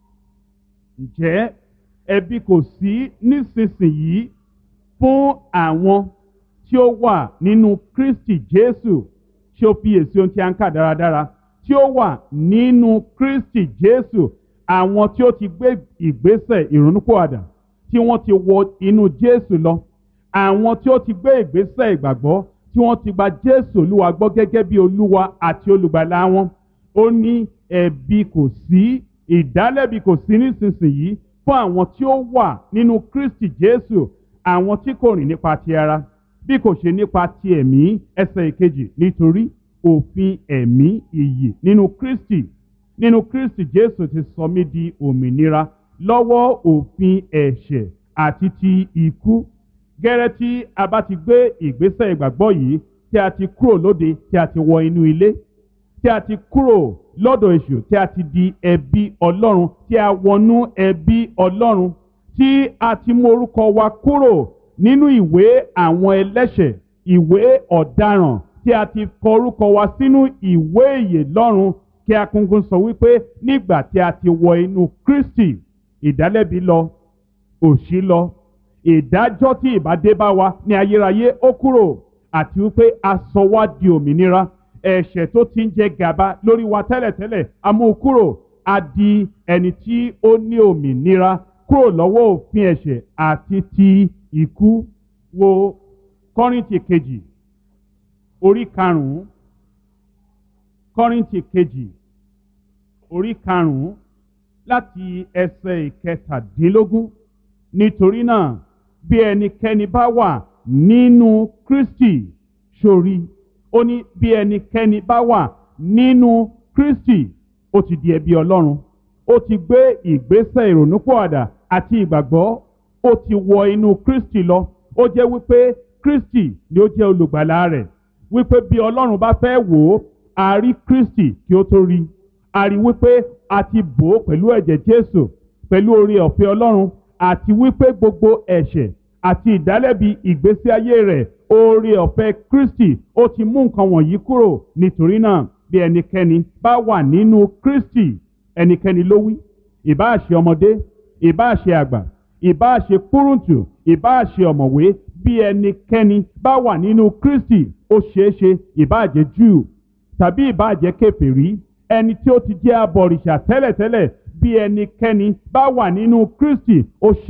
ǹjẹ́ ẹbí kò sí nísinsìnyí fún àwọn tí ó wà nínú kristi jésù tí ó fiyèsí ohun tí a ń kà dáradára tí ó wà nínú kristi jésù àwọn tí ó ti gbé ìgbésẹ̀ ìrònúpọ̀àdà tí wọ́n ti wọ inú jésù lọ àwọn tí ó ti gbé ìgbésẹ̀ ìgbàgbọ́ tí wọ́n ti gba jésù olúwa gbọ́ gẹ́gẹ́ bí olúwa àti olùgbàlà wọn ó ní ẹ̀bi kò sí ìdálẹ́bi kò sí nísinsìnyí fún àwọn tí ó wà nínú kristi jésù àwọn tí kò rìn nípa ti ara bí kò ṣe nípa ti ẹ̀mí ẹsẹ̀ ìkejì nítorí òfin ẹ̀mí ìyè nínú kristi nínú kristi jésù ti sọ mí di òmìnira lọ́wọ́ òfin ẹ̀ṣẹ̀ àti ti ikú gẹ́rẹ́ tí a bá ti gbé ìgbésẹ̀ ìgbàgbọ́ yìí tí a ti kúrò lóde tí a ti wọ inú ilé tí a ti kúrò lọ́dọ̀ èṣù tí a ti di ẹbí ọlọ́run tí a wọnú ẹbí ọlọ́run tí a ti mú orúkọ wa kúrò nínú ìwé àwọn ẹlẹ́ṣẹ̀ ìwé ọ̀daràn tí a ti kọ orúkọ wa sínú ìwé ìyè lọ́run kí akúngún sọ wípé nígbà tí a ti wọ inú kristi ìdálẹ́bi lọ òṣì lọ ìdájọ́ tí ìbádé bá wa ní ayérayé ó kúrò àti wípé a sọ wá di òmìnira ẹ̀ṣẹ̀ tó ti ń jẹ gàba lórí wa tẹ́lẹ̀tẹ́lẹ̀ a mú kúrò a di ẹni tí ó ní òmìnira kúrò lọ́wọ́ òfin ẹ̀ṣẹ̀ àti ti ikú wo kọ́rìntì kejì orí karùn-ún kọ́rìntì kejì orí karùn-ún láti ẹsẹ̀ ìkẹtàdínlógún nítorí náà bí ẹnikẹ́ni bá wà nínú kristi sórí ó ní bí ẹnikẹ́ni bá wà nínú kristi ó ti di ẹbí ọlọ́run ó ti gbé ìgbésẹ̀ ìrònúpọ̀àdà àti ìgbàgbọ́ ó ti wọ inú kristi lọ ó jẹ́ wípé kristi ni ó jẹ́ olùgbàlà rẹ̀ wípé bí ọlọ́run bá fẹ́ wò ó a rí kristi kí ó tó rí a rí wípé a ti bò ó pẹ̀lú ẹ̀jẹ̀ jésù pẹ̀lú oore ọ̀fẹ́ ọlọ́run àti wípé gbogbo ẹ̀ṣẹ̀ àti ìdálẹ́bi ìgbésí ayé rẹ̀ oore ọ̀fẹ́ kristi ó ti mú nǹkan wọ̀nyí kúrò nítorí náà bí ẹnikẹ́ni bá wà nínú kristi ẹnikẹ́ni ló wí ìbáà ṣe ọmọdé ìbáà ṣe àgbà ìbáà ṣe kúrúntù ìbáà ṣe ọ̀mọ̀wé bí ẹnikẹ́ni bá wà nínú kristi ó ṣeéṣe ìbáà jẹ́ júù tàbí ìbáà jẹ́ kèfèrí ẹni tí ó ti jẹ́ abọ̀rìṣà tẹ́lẹ̀tẹ́lẹ̀ bí ẹnikẹ́ni bá wà nínú kristi ó ṣe